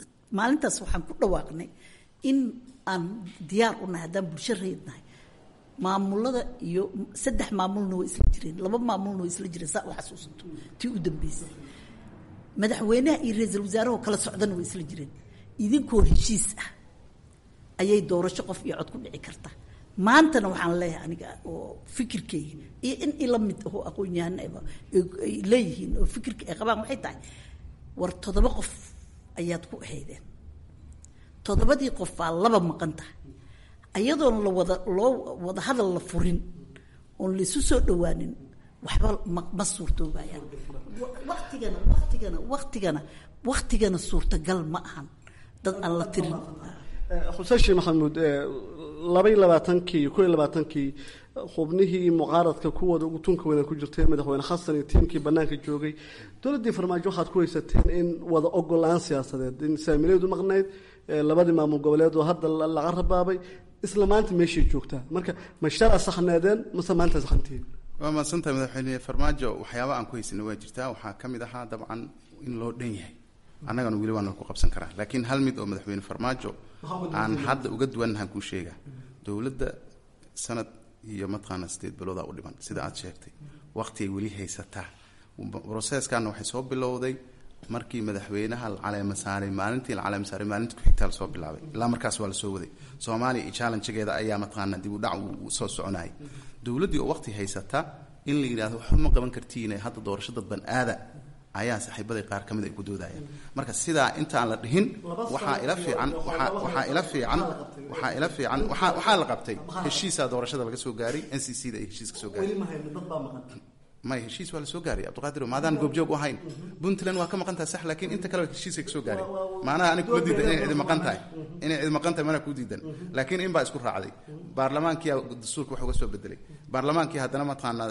maalintaas waxaan ku dhawaaqnay in aan diyaar u nahay haddaan bulsho reednahay maamulada iyo saddex maamulna way isla jireen laba maamulna way isla jireen saa u xasuusato tii u dambeysay madaxweynaha iyo ra-iisul wasaarahoo kala socdana way isla jireen idinkoo heshiis ah ayay doorasho qof iyo cod ku dhici karta maantana waxaan leeyahay aniga oo fikirkeyga iyo in ila mid ahoo aqoon-yahanaba ay leeyihiin oo fikirka ay qabaan waxay tahay war toddoba qof ayaad ku ahaydeen toddobadii qof baa laba maqan tahay ayadoon la wada loo wada hadal la furin oon laisu soo dhawaanin waxba ma ma suurtoobayaan waktigana waktigana waktigana waktigana suurtagal ma ahan dad aan la tirin xuseen sheekh maxamuud laba iyo labaatankii ko iyo labaatankii xubnihii mucaaradka kuwooda ugu tunka weyna ku jirtay madaxweyne xasan iyo tiimkii banaanka joogay dowladdii farmaajo waxaad ku haysateen in wada ogolaan siyaasadeed in saamileedu maqnayd labadii maamul goboleed oo hadda laga rabaabay isla maanta meeshay joogtaa marka ma shalaa saxneedeen mase maanta saxantihiin waa mahadsantahay madaxweyne farmaajo waxyaaba aan ku haysana waa jirtaa waxaa ka mid ahaa dabcan in loo dhan yahay annagana weli waana ku qabsan karaa laakiin hal mid oo madaxweyne farmaajo aan hadda uga duwannahan kuu sheegaa dowladda sanad iyo mataqaana sideed biloodaa u dhiman sida aad sheegtay waqtigay weli haysataa broseskanna waxay soo bilowday markii madaxweynaha la caleema saaray maalintii la caleema saaray maalintii ku-xigtaa lasoo bilaabay ilaa markaas waa lasoo waday soomaaliya iyo challengegeeda ayaa mataqaana dib u dhac uu soo soconayay dowladdii oo waqti haysata in la yidhahdo waxba ma qaban kartiine hadda doorasho dadban aada ayaa saaxiibaday qaar ka mid ay ku doodayaan marka sidaa intaan la dhihin waxaa ila fiican waxaa waxaa ila fiican waxaa ila fiican waxaa waxaa la qabtay heshiisaa doorashada laga soo gaaray n c c da ay heshiis ka soo gaaray may heshiis waa la soo gaaray cabdiqaadir maadaan goobjoog u ahayn puntland waa ka maqan tahay sax laakiin inta kale heshiiska ka soo gaaray maanaha anig kuma diidan inay cidi maqan tahay inay cidi maqan tahay mana ku diidan laakiin in baa isku raacday baarlamaankiyaa dastuurka wax uga soo bedelay baarlamaankii haddana mataqaanaa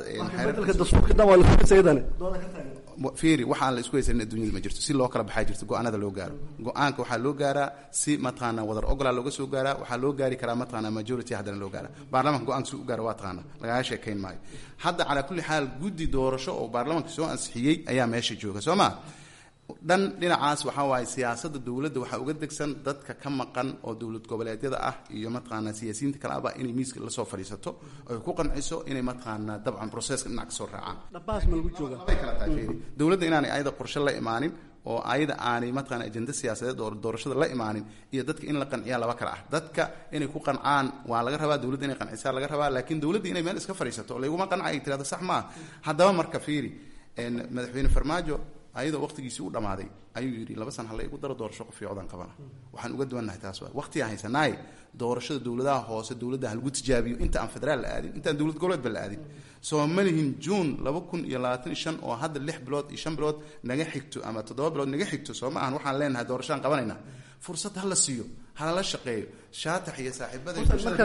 fiiri waxaan la isku haysanin adduunyada ma jirto si loo kala baxaa jirto go-aanada loo gaaro go-aanka waxaa loo gaaraa si mataqaanaa wadar ogolaa looga soo gaaraa waxaa loo gaari karaa mataqaanaa majority haddana loo gaara baarlamanka go-aanka si u gaara waa taqaana lagaga sheekayn maayo hadda calaa kulli xaal guddi doorasho oo baarlamanka soo ansixiyey ayaa meesha jooga soo maa dhan dhinacaas waxaa waaye siyaasadda dowladda waxaa uga degsan dadka ka maqan oo dowlad goboleedyada ah iyo mataqaanaa siyaasiyiinta kale aba inay miiska lasoo fadhiisato oy ku qanciso inay mataqaanaa dabcan proceska dhinac kasoo raacaan bay kala tahay fiiri dowladda inaanay ayada qorshe la imaanin oo ayada aanay mataqaana ajenda siyaasadeed oo doorashada la imaanin iyo dadka in la qanciyaa laba kale ah dadka inay ku qancaan waa laga rabaa dowladda inay qancisaa laga rabaa laakiin dowladda inay meel iska fadhiisato layguma qanca ay tirahdo sax maaha haddaba marka fiiri madaxweyne farmaajo ayadoo waqtigiisii u dhammaaday ayuu yidhi laba san halla igu daro doorasho qof fiicodaan qabana waxaan uga duwannahay taas waa waqtigaan haysanaaye doorashada dowladaha hoose dowladda halagu tijaabiyo inta aan federaal la aadin intaan dowlad goboleedba la aadin soo ma lihin juun laba kun iyo labaatan iyo shan oo hadda lix bilood iyo shan bilood naga xigto ama toddoba bilood naga xigto soo ma ahan waxaan leenahay doorashaan qabanayna fursad hala siiyo halala shaqeeyo shaatax iyo saaxiibada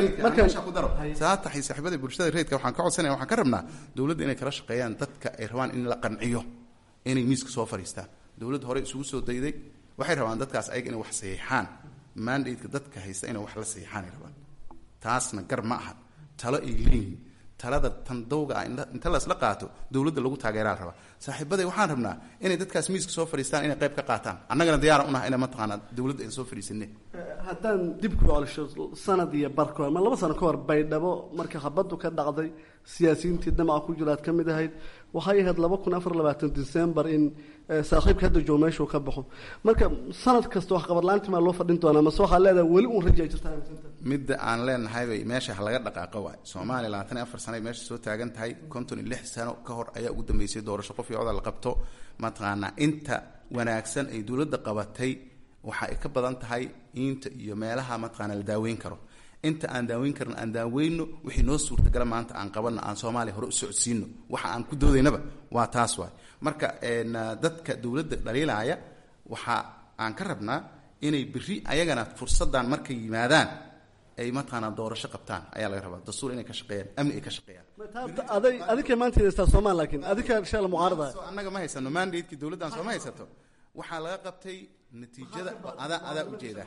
ku daro shaatax iyo saaxiibada bulshada reedka waxaan ka codsanaya waxaan ka rabnaa dowladda inay kala shaqeeyaan dadka ay rabaan in la qanciyo inay miiska soo fadhiistaan dowladda hore isugu soo dayday waxay rabaan dadkaas ayaga inay wax saxiixaan mandateka dadka haysta inay wax la saxiixaan ay rabaan taasna gar ma aha talo ay leeyihiin talada tan dawga ah inta lasla qaato dowladda lagu taageeraa la rabaa saaxiibaday waxaan rabnaa inay dadkaas miiska soo fadhiistaan inay qayb ka qaataan annagana diyaara unaha ina mataqaanaa dowladda ayna soo fadhiisane haddaan dib ku colisho sanad iyo barka ama laba sano ka hor baydhabo marka habaddu ka dhacday siyaasiyiintii damaca ku jira aad ka mid ahayd waxay ahayd laba kun afar labaatan december in saaxiibka hadda joogo meeshuu ka baxo marka sanad kasta wax qabadlaanti maa loo fadhin doonaa mase waxaa leedahay weli uun rajaa jirta midda aan leenahaybay meesha laga dhaqaaqo waay soomaaliya labaatan iyo afar sanay meesha soo taagan tahay konton iyo lix sano ka hor ayaa ugu dambeysay doorasho qof iyo coda la qabto mataqaanaa inta wanaagsan ay dowladda qabatay waxa ay ka badan tahay inta iyo meelaha mataqaana la daaweyn karo inta aan daaweyn karin aan daaweyno wixii noo suurtagala maanta aan qabanno aan soomaaliya hore u socodsiino waxa aan ku doodaynaba waa taas waay marka dadka dowladda dhaliilaya waxa aan ka rabnaa inay berri ayagana fursaddan markay yimaadaan ay mataqaanaa doorasho qabtaan ayaa laga rabaa dastuur inay ka shaqeeyaan amni ay ka shaqeeyaan adika maanta haystaa soomaal laakiin adika shala mucaarada annaga ma haysano mandatekii dowladdan sooma haysato waxaa laga qabtay natiijada adaa adaa ujeeda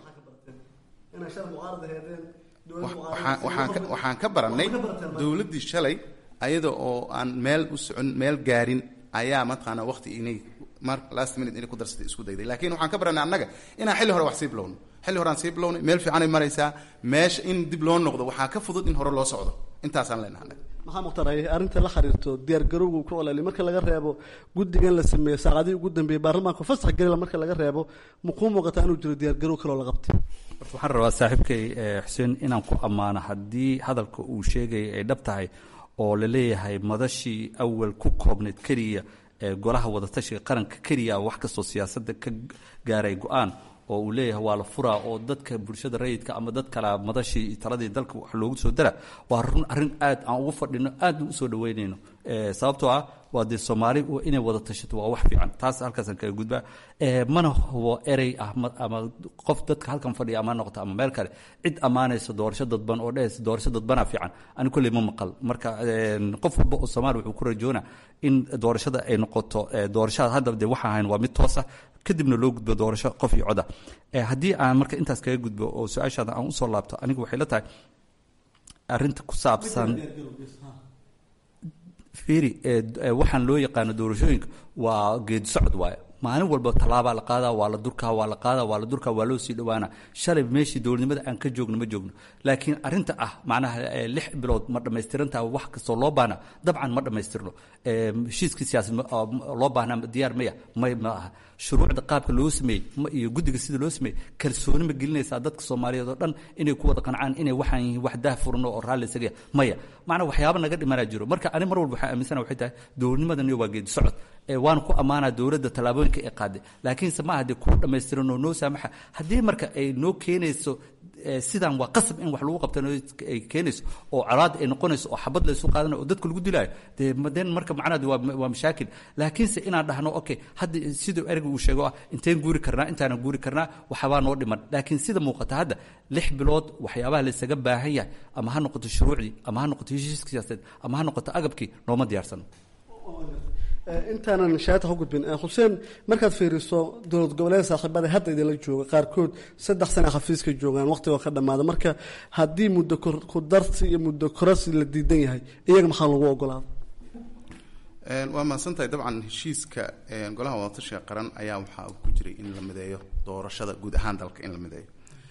waxaan ka barannay dowladdii shalay ayada oo aan meel u socon meel gaarin ayaa mataqaanaa waqti inay mar last minute inay ku darsatay isku dayday laakiin waxaan ka barannay annaga inaan xilli hore wax sii bilowno xilli horeaan sii bilownay meel fiicanay maraysaa meesha in dib loo noqdo waxaa ka fudud in hore loo socdo intaasaan leenahay maxaa muqtaray arrinta la xiriirto diyaar garowga ku olali marka laga reebo guddigan la sameeyey saacadihii ugu dambeeyey baarlamaanka fasax gelila marka laga reebo muquu muuqataa inuu jiro diyaar garow kaloo la qabtay horta waxaan rabaa saaxiibkay xuseen inaan ku ammaano haddii hadalka uu sheegaya ay dhab tahay oo la leeyahay madashii awal ku koobnayd keliya ee golaha wadatashiga qaranka keliya wax kastoo siyaasadda ka gaaray go-aan oo uu leeyahay waa la furaa oo dadka bulshada rayidka ama dad kale madashii taladii dalka wax loogu soo dara waa run arrin aad aan ugu fadhino aadna usoo dhaweynayno sababtoo ah waa dee soomaali inay wada tashato waa wax fiican taas halkaasaan kaga gudbaa mana hubo erey ah ama qof dadka halkan fadhiya ama noqoto ama meel kale cid ammaanaysa doorasho dadban oo dhehaysa doorasho dadbanaa fiican ani kolley ma maqal marka qof walba oo soomaali wuxuu ku rajoona in doorashada ay noqoto doorashada hadda dee waxaa ahayn waa mid toos ah kadibna loo gudbo doorasho qof iyo coda haddii aan marka intaas kaga gudbo oo su-aashaada aan usoo laabto aniga waxay la tahay arrinta ku saabsan fiiri waxaan loo yaqaano doorashooyinka waa geedi socod waaye maalin walba tallaabaa la qaadaa waa la durkaa waa la qaadaa waa la durkaa waa loo sii dhowaana shalay meeshii dowladnimada aan ka joogno ma joogno laakiin arrinta ah macnaha lix bilood ma dhammaystirantaha wax kastoo loo baahna dabcan ma dhammaystirno heshiiskii siyaasad loo baahnaa diyaar maya may ma aha shuruucda qaabka loo sameeyey iyo guddiga sida loo sameeyey kalsooni ma gelinaysaa dadka soomaaliyeed oo dhan inay ku wada qancaan inay waxaan yihiin wax daah furno oo raalli isaga maya macnaa waxyaaba naga dhimanaa jiro marka ani mar walba waxaan aaminsana waxay tahay dowladnimadaniyo waa geedi socod waana ku ammaanaa dowladda tallaabooyinka ay qaaday laakiinse ma aha dee kuwa dhammaystiran oo noo saamaxa haddii marka ay noo keenayso sidaan waa qasab in wax lagu qabtan ay keenayso oo colaad ay noqonayso oo xabad laysu qaadanayo oo dadka lagu dilaayo dee den marka macnaheedu waa waa mashaakil laakiinse inaan dhahno okay hadda siduu ereyga uu sheego ah inteen guuri karnaa intaanan guuri karnaa waxbaa noo dhiman laakiin sida muuqata hadda lix bilood waxyaabaha laysaga baahan yahay ama ha noqoto shuruucdii ama ha noqoto heshiiska siyaasadeed ama ha noqoto agabkii nooma diyaarsano intaanan shaata ku gudbin xuseen markaad fiiriso dowlad goboleed saaxiibada hadda idinla jooga qaarkood saddex sana xafiiska joogaan waqtigoo ka dhammaada marka haddii muddo ku darsi iyo muddo korasi la diidan yahay iyaga maxaa lagu ogolaada waa mahadsantahay dabcan heshiiska golaha wadatashiga qaran ayaa waxaa ku jiray in la mideeyo doorashada guud ahaan dalka in la mideeyo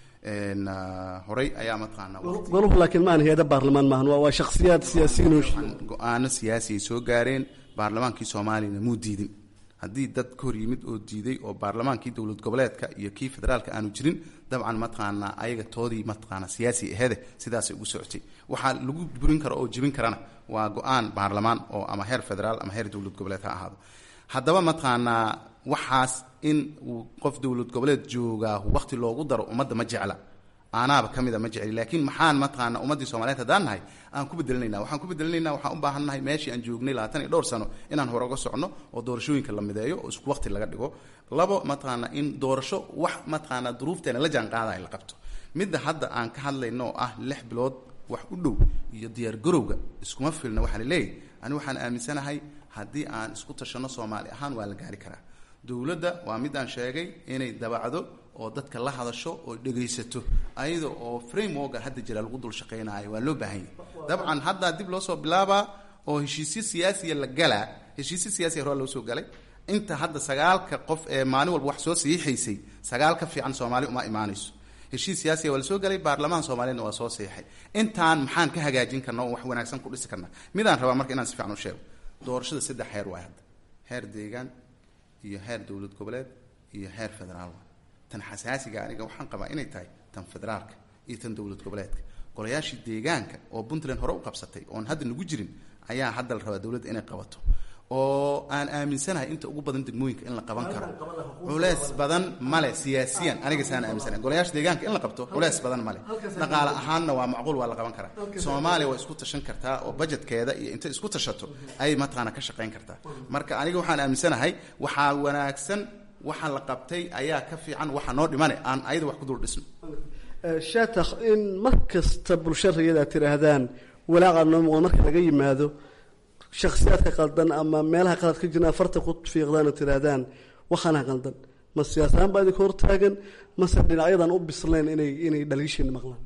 horey ayaa mataqaanaa goluhu laakiin maahan hay-ada baarlamaan maahan waa waa shakhsiyaad siyaasiyiin oo go-aano siyaasi ay soo gaareen baarlamaankii soomaaliyana muu diidin haddii dad ka hor yimid oo diiday oo baarlamaankii dowlad goboleedka iyo kii federaalka aanu jirin dabcan mataqaanaa ayaga toodii mataqaana siyaasi ahede sidaasay ugu socotay waxaa lagu burin karo oo jebin karana waa go-aan baarlamaan oo ama heer federaal ama heer dowlad goboleed ha ahaado haddaba mataqaanaa waxaas in uu qof dowlad goboleed joogaa waqti loogu daro ummadda ma jecla aanaaba ka mida ma jecli laakiin maxaan mataqaana ummaddii soomaliyeed haddaan nahay aan ku bedelinayna waxaan ku bedelinayna waxaan u baahan nahay meeshii aan joognay labaatan iyo dhowr sano inaan hore uga socno oo doorashooyinka la mideeyo oo isku waqti laga dhigo labo mataqaana in doorasho wax mataqaana duruufteena la jaan qaadaya la qabto midda hadda aan ka hadlayno oo ah lix bilood wax u dhow iyo diyaar garowga iskuma filna waxaa laleeyahy ani waxaan aaminsanahay haddii aan isku tashanno soomaali ahaan waa la gaari karaa dowladda waa mid aan sheegay inay dabacdo oo dadka la hadasho oo dhegaysato ayada oo frameworka hadda jira lagu dul shaqaynaayo waa loo baahan yahay dabcan haddaa dib loo soo bilaabaa oo heshiisyo siyaasiya la galaa heshiisyo siyaasiya hore loo soo galay inta hadda sagaalka qof ee maalin walba wax soo saxiixaysay sagaal ka fiican soomaali uma imaanayso heshiis siyaasiya waa la soo galay baarlamahan soomaaliyedna waa soo saxiixay intaan maxaan ka hagaajin karna oo wax wanaagsan ku dhisi karna midaan rabaa marka inaan si fiican u sheego doorashada saddex heer waay hadda heer deegaan iyo heer dowlad goboleed iyo heer federaal tan xasaasiga aniga waxaan qabaa inay tahay tan federaalka iyo tan dowlad goboleedka golayaashii deegaanka oo puntland hore u qabsatay oon hadda nagu jirin ayaa hadda la rabaa dowladda inay qabato oo aan aaminsanahay inta ugu badan degmooyinka in la qaban karo culeys badan male siyaasiyan aniga saan aaminsanahay golayaasha deegaanka in la qabto culeys badan male dhaqaale ahaanna waa macquul waa la qaban karaa soomaaliya waa isku tashan kartaa oo budgetkeeda iyo intay isku tashato ayay mataqaana ka shaqayn kartaa marka aniga waxaan aaminsanahay waxaa wanaagsan waxa la qabtay ayaa ka fiican waxa noo dhimane aan ayada wax ku dul dhisno shatakh in mar kasta bulsho rayada tiraahdaan walaaqa noo muuqda marka laga yimaado shakhsiyaadka qaldan ama meelaha qalad ka jirna afarta ku fiiqdaan oo tiraahdaan waxaana qaldan ma siyaasahaan baa idinka hortaagan mase dhinacyadan u bislayn inay inay dhaliishiina maqlaan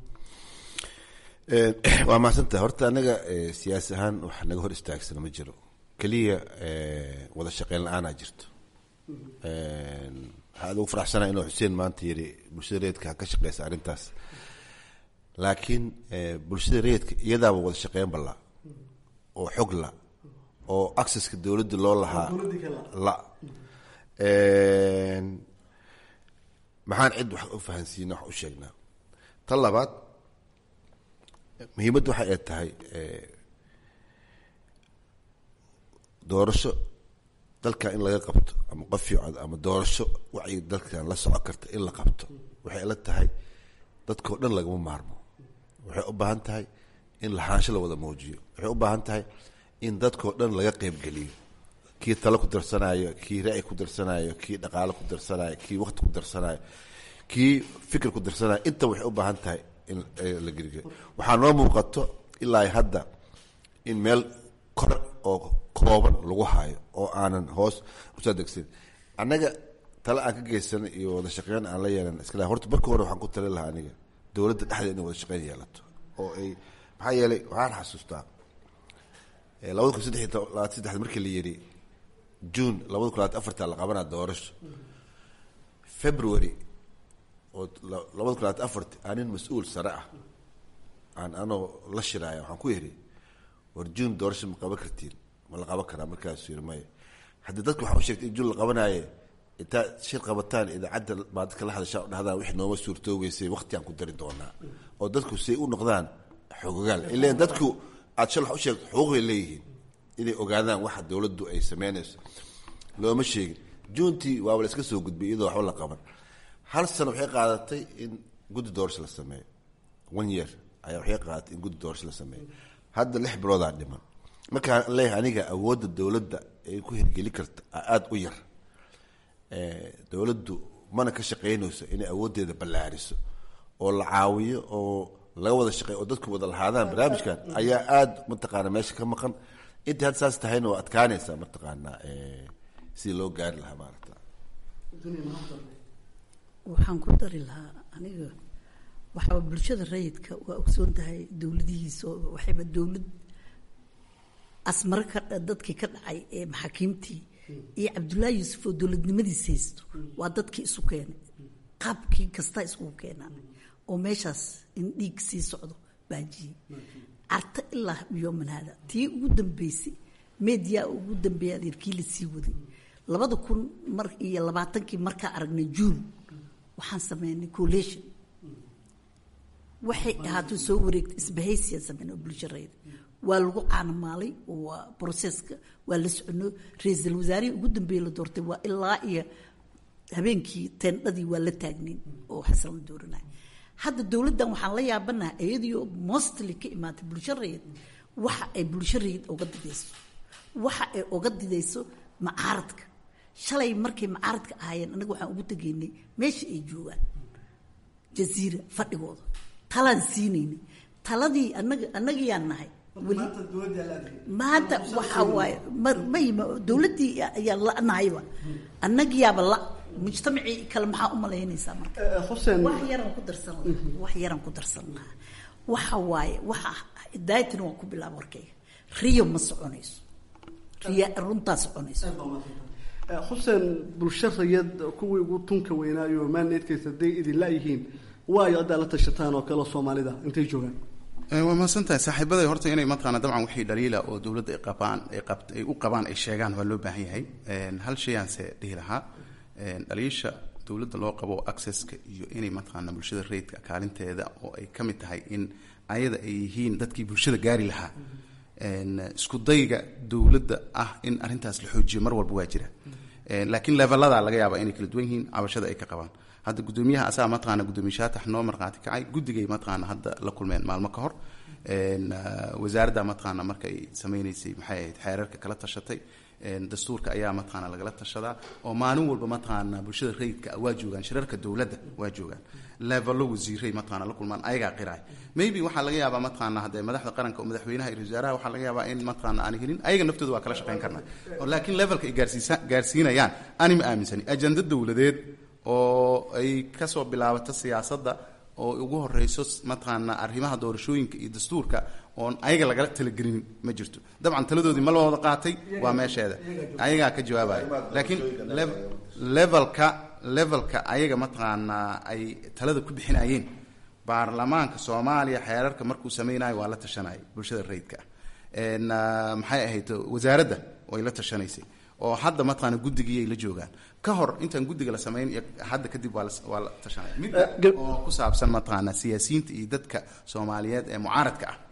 waa mahadsantaha horta anaga siyaasi ahaan wax naga hor istaagsana ma jiro keliya wada shaqeyn la-aanaa jirto waxaa aad ugu faraxsanaa inuu xuseen maanta yidhi bulshada reedka ha ka shaqeysa arrintaas laakiin bulshada rayidka iyadaaba wada shaqeyn balla oo xog la oo accesska dowladda loo lahaa la maxaan cid wax u fahansiina wax u sheegnaa tan labaad muhiimadda waxa ay tahay doorasho dalkan in laga qabto ama qof fiican ama doorasho wacyi dalkan la socon karta in la qabto waxay la tahay dadkao dhan lagama maarmo waxay u baahan tahay in lahaansho la wada muujiyo waxay u baahan tahay in dadkao dhan laga qeybgeliyo kii talo ku darsanayo kii ra-y ku darsanayo kii dhaqaalo ku darsanayo kii waqti ku darsanayo kii fikir ku darsanayo inta waxay u baahan tahay in la gergeliyo waxaa noo muuqato ilaa hadda in meel kor oo kooban lagu haayo oo aanan hoos usoo degsan annaga tale aan ka geysanay iyo wada shaqeyn aan la yeelan iskala horta marka hore waxaan ku tali lahaa aniga dowladda dhexdeeda inay wada shaqeyn yeelato oo ay maxaa yeelay waxaan xasuustaa labada kun saddex iyo labaatan saddexda markii la yidhi june labada kun labaatan afarta la qabanaa doorasho february oo labada kun labaatan afarti aan nin mas-uul sare ah aan anoo la shiraaya waxaan ku yidhi war june doorasho ma qaban kartiin ma la qaban karaa markaasuu yidhi maya haddii dadka waxaa u sheegtay in june la qabanaaye intaad shir qabataan idaacadda baa dadka la hadashaa o dhahdaan wixii nooma suurtoobeysay waqti aan ku dari doonaa oo dadku say u noqdaan xogogaal ileen dadku aad shal wax u sheegto xuquuqay leeyihiin inay ogaadaan waxa dowladdu ay sameynayso looma sheegin juntii waaba la iska soo gudbay iyadoo waxba la qaban hal sano waxay qaadatay in guddi doorasho la sameeyo one year ayaa waxay qaadatay in guddi doorasho la sameeyo hadda lix biloodaa dhiman markaan leeyahay aniga awoodda dowladda ay ku hirgeli karta aada u yar dowladdu mana ka shaqeynayso inay awooddeeda ballaariso oo la caawiyo oo laga wada shaqeeyo oo dadku wada lahaadaan barnaamijkan ayaa aada mataqaana meesha ka maqan intii hadda saas tahayna waa adkaanaysaa mataqaanaa sidii loo gaari lahaa maarata waxaan ku dari lahaa aniga waxaa bulshada rayidka waa ogsoon tahay dowladihiisa oo waxayba dowlad asmaro ka dadkii ka dhacay ee maxaakiimtii iyo cabdullaahi yuusuf oo dowladnimadiis haysto waa dadkii isu keenay qaabkii kastaa iskugu keenaan oo meeshaas in dhiig sii socdo baajiyey carta ilaa yooman haada tii ugu dambeysay media ugu dambeeya adeerkii la sii waday labada kun mar iyo labaatankii markaa aragnay juun waxaan sameynay collation waxay ahaatay soo wareegtay isbahaysiyaa sameyn oo bulsharayda waa lagu caanamaalay waa broseska waa la socono ra-iisul wasaarihii ugu dambeeye la doortay waa ilaa iyo habeenkii teendhadii waa la taagnayn oo xasan la dooranay hadda dowladdan waxaan la yaabanaha iyadiio mostly ka imaatay bulsho rayid waxa ay bulsho rayid oga didayso waxa ay oga didayso macaaradka shalay markay macaaradka ahaayeen anaga waxaan ugu tegaynay meesha ay joogaan jaziira fadhigooda talaan siinaynay taladii anaga annagayaan nahay weli maanta waxaa waaye mayma dowladdii ayaa la-nahayba annagiyaaba la mujtamacii kale maxaa u malaynaysaa marka wax yaran ku darsan lahaa wax yaran ku darsan lahaa waxa waaye waxa daayatina waan ku bilaaba warkayga riyo ma soconayso riya runtaa soconayso xuseen bulsho rayad kuwii ugu tunka weynaayo maaneedkaysa hadday idin la-yihiin waayo haddaa la tashataan oo kale soomaalida intay joogaan waa mahadsantahay saaxiibaday horta inay mataqaana dabcan wixii dhaliila oo dowladda ay qabaan ay qabt ay u qabaan ay sheegaan waa loo baahan yahay hal shayaanse dhihi lahaa dhaliisha dowladda loo qabo accesska iyo inay mataqaana bulshada rayidka kaalinteeda oo ay ka mid tahay in ayada ay yihiin dadkii bulshada gaari lahaa isku dayga dowladda ah in arrintaas la xoojiyo mar walba waa jira laakiin levelada laga yaaba inay kala duwan yihiin cabashada ay ka qabaan hadda gudoomiyaha asaga mataqaana gudoomiye shaatax noo markhaati kacay guddigay mataqaana hadda la kulmeen maalmo ka hor wasaaradda mataqaana markay sameynaysay maxay ahayd xeerarka kala tashatay dastuurka ayaa mataqaana lagala tashadaa oo maalin walba mataqaana bulshada rayidka waa joogaan shirarka dowladda waa joogaan levelo wasiiray mataqaana la kulmaan ayagaa qiraay maybe waxaa laga yaabaa mataqaana haddee madaxda qaranka oo madaxweynaha iyo wasaaraha waxaa laga yaabaa in mataqaana aan helin ayaga naftooda waa kala shaqeyn karnaa laakiin levelka ay gaarsiisa gaarsiinayaan ani ma aaminsani ajenda dowladeed oo ay kasoo bilaabato siyaasadda oo ugu horeyso mataqaana arrimaha doorashooyinka iyo dastuurka oon ayaga lagala talagelinin ma jirto dabcan taladoodii ma la wada qaatay waa meesheeda ayagaa ka jawaabaya laakiin levelka levelka ayaga mataqaanaa ay talada ku bixinayeen baarlamaanka soomaaliya xeerarka markuu sameynayo waa la tashanaya bulshada rayidka ah maxay ahayd wasaaradda way la tashanaysay oo hadda mataqaana guddigiyay la joogaan ka hor intaan guddiga la samayn iyo hadda kadib waa la waa la tashanaya mid oo ku saabsan mataqaana siyaasiyiinta iyo dadka soomaaliyeed ee mucaaradka ah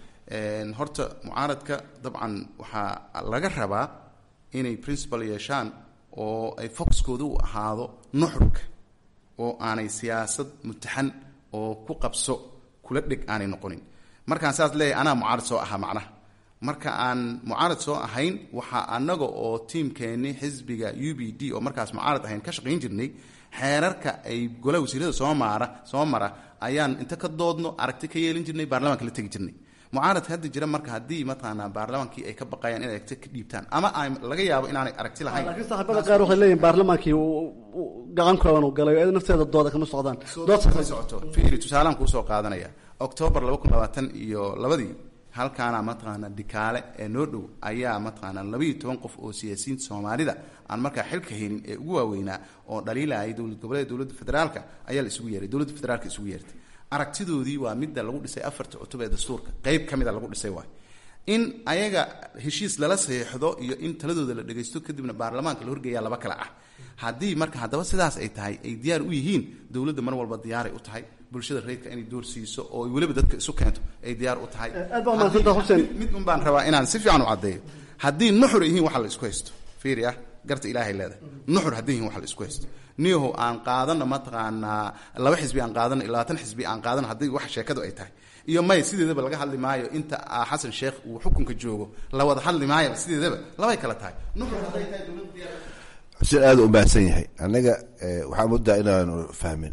horta mucaaradka dabcan waxaa laga rabaa inay principal yeeshaan oo ay foxkooda u ahaado nuxurka oo aanay siyaasad mutaxan oo ku qabso kula dheg aanay noqonin markaan saas leeyahay anaa mucaarad soo ahaa macnaha marka aan mucaarad soo ahayn waxaa anaga oo tiimkeenni xisbiga u b d oo markaas mucaarad ahayn ka shaqayn jirnay xeerarka ay golaha wasiirada soo maara soo mara ayaan inta ka doodno aragti ka yeelin jirnay baarlamaanka la tegi jirnay mucaaradka hadda jira marka haddii mataqaanaa baarlamaankii ay ka baqayaan inay aragti ka dhiibtaan ama ay laga yaabo inaanay aragti lahayn laakiin saaxiibada qaar waxay leeyihin baarlamaankii gacan kooban uu galay oo nafteeda dooda kama socdaan dood ma socoto fiiri tusaalaan kuusoo qaadanaya octoobar laba kun labaatan iyo labadii halkaana mataqaana dhikaale ee noo dhow ayaa mataqaana labaiyo toban qof oo siyaasiyiinta soomaalida aan markaa xilka helin ee ugu waaweynaa oo dhaliilayay dowlad goboleed dowladda federaalka ayaa la isugu yeeray dowladda federaalka isugu yeertay aragtidoodii waa midda lagu dhisay afarta cutub ee dastuurka qeyb ka mida lagu dhisay waay in ayaga heshiis lala saxiixdo iyo in taladooda la dhagaysto kadibna baarlamaanka la horgeeyaa laba kale ah haddii marka haddaba sidaas ay tahay ay diyaar u yihiin dowladda mar walba diyaaray u tahay bulshada reydka inay door siiso oo ay weliba dadka isu keento ay diyaar u tahay aad baa mahadsantaha xuseen mid un baan rabaa inaan si fiican u caddeeyo haddii nuxur yihiin waxa la isku haysto fiiri ah garta ilaahay leedahay nuxur haddii yihiin waxa la isku haysto niyahow aan qaadano mataqaanaa laba xisbi aan qaadano iyo labaatan xisbi aan qaadano haddii wax sheekadu ay tahay iyo may sideedaba laga hadli maayo inta xasan sheekh uu xukunka joogo la wada hadli maayo sideedaba labay kala tahay nuxur hadday tahay dowladda xuseen aada u baahsan yahay annaga waxaa muddaa inaanu fahmin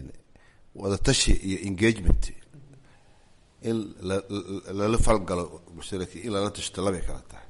wadatashi iyo engagement in lala falgalo mushtaraki in lala tashto labay kala tahay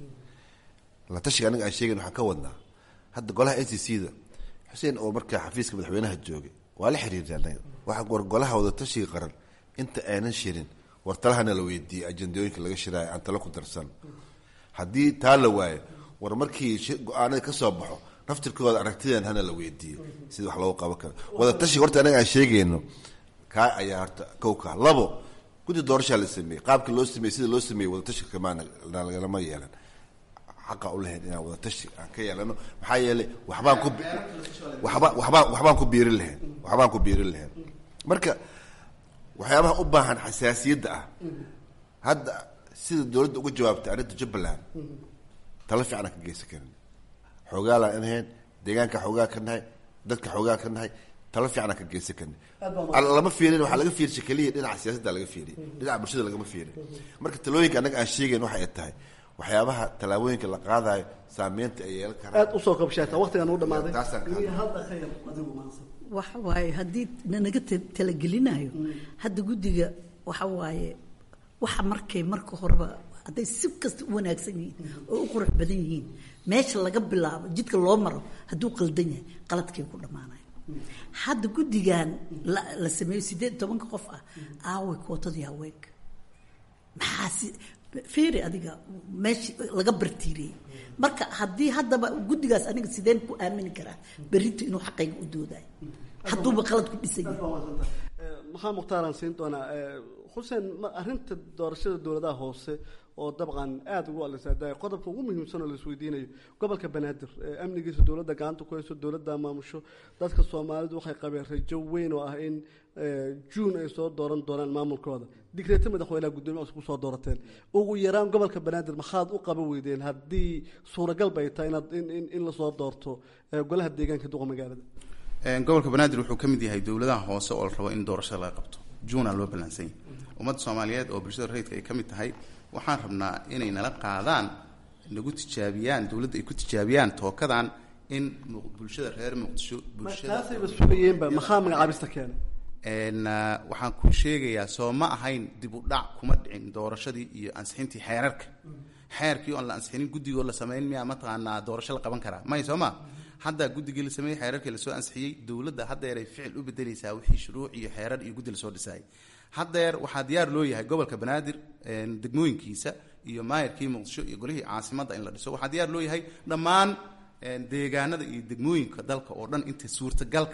la tashiga annaga aan sheegayn waxaan ka wadnaa hadda golaha n c c da xuseen oo markaa xafiiska madaxweynaha joogay waa la xiriirtay annaga waxaan war golaha wadatashiga qaran inta aanan shirin war talahana la weydiiyey ajandooyinka laga shiraayo aan talo ku darsan haddii taa la waayo war markii go-aanada ka soo baxo naftirkooda aragtideen hana la weydiiyo sida wax loogu qaban karo wadatashiga horta annaga aan sheegayno kaa ayaa horta kowkaa labo guddi doorashaa la sameeyey qaabka loo sameeyey sida loo sameeyey wadatashiga kamaana lagalama yeelan xaqa u lahayn inaan wadatashi aan ka yeelano maxaa yeelay waxbaan ku waba wabaan waxbaan ku biirin lahayn waxbaan ku biirin lahayn marka waxyaabaha u baahan xasaasiyadda ah hadda sida dowladda uga jawaabtay arrinta jubbaland tala fiicanaan ka geysan karin xoogaalaan inahayn deegaanka xoogaa ka nahay dadka xoogaa ka nahay talo fiicanaan ka geysan karni lama fiirin waxaa laga fiirshay keliya dhinaca siyaasadda laga fiiriy dhinaca bulshada lagama fiirin marka talooyinka annaga aan sheegayn waxay tahay waxyaabaha tallaabooyinka la qaadayo saameynta ay yeelan karaan aad usoo kabshaata waqtigan u dhamaaday taasaan ka iyo hadda khayr adigu maansan waxa waaye haddii nanaga talagelinayo hadda guddiga waxa waaye waxa markay marka horeba hadday si kasta u wanaagsan yihiin oo u qurux badan yihiin meesha laga bilaabo jidka loo maro hadduu qaldan yahay qaladkay ku dhammaanaya hadda guddigan la la sameeyo siddeed iyo tobanka qof ah aaway kootadii haweenka maxaa si feeri adiga meesha laga bartiiriyey marka haddii haddaba guddigaas aniga sideen ku aamini karaa berrinta inuu xaqayga u doodayo hadduuba qalad ku dhisan yahay maxaa mukhtaaraan siin doonaa xuseen arrinta doorashada dowladaha hoose oo dabcan aada ugu alisaadaay qodobka ugu muhiimsan oo la isweydiinayo gobolka banaadir amnigiisa dowladda gacanta ku hayso dowladda maamusho dadka soomaalidu waxay qabeen rajo weyn oo ah in juun ay soo dooran doonaan maamulkooda digreeto madaxweynaha guddoomiya cusub kusoo doorateen ugu yaraan gobolka banaadir maxaad u qaban weydeen haddii suuragal bay tahay inaad in lasoo doorto golaha deegaanka duqa magaalada gobolka banaadir wuxuu ka mid yahay dowladaha hoose oo la rabo in doorashada laga qabto juunaa loo ballansan yahay ummadda soomaaliyeed oo bulshada rayidka ay ka mid tahay waxaan rabnaa inay nala qaadaan nagu tijaabiyaan dowladda ay ku tijaabiyaan tookadan in bulshada reer muqdisho taasayba sugayeenba maxaa magacaabista keenay waxaan kuu sheegayaa soo ma ahayn dib u dhac kuma dhicin doorashadii iyo ansixintii xeerarka xeerkii oon la ansixinin guddigoo la samayn miyaa mataqaanaa doorasho la qaban karaa may soo ma hadda guddigii la sameeyey xeerarkii lasoo ansixiyey dowladda haddeeray ficil u bedeleysaa wixii shuruuc iyo xeerar iyo guddi lasoo dhisaayay haddeer waxaa diyaar loo yahay gobolka banaadir degmooyinkiisa iyo maayarkii muqdisho iyo golihii caasimadda in la dhiso waxaa diyaar loo yahay dhammaan deegaanada iyo degmooyinka dalka oo dhan inta suurtagalka ah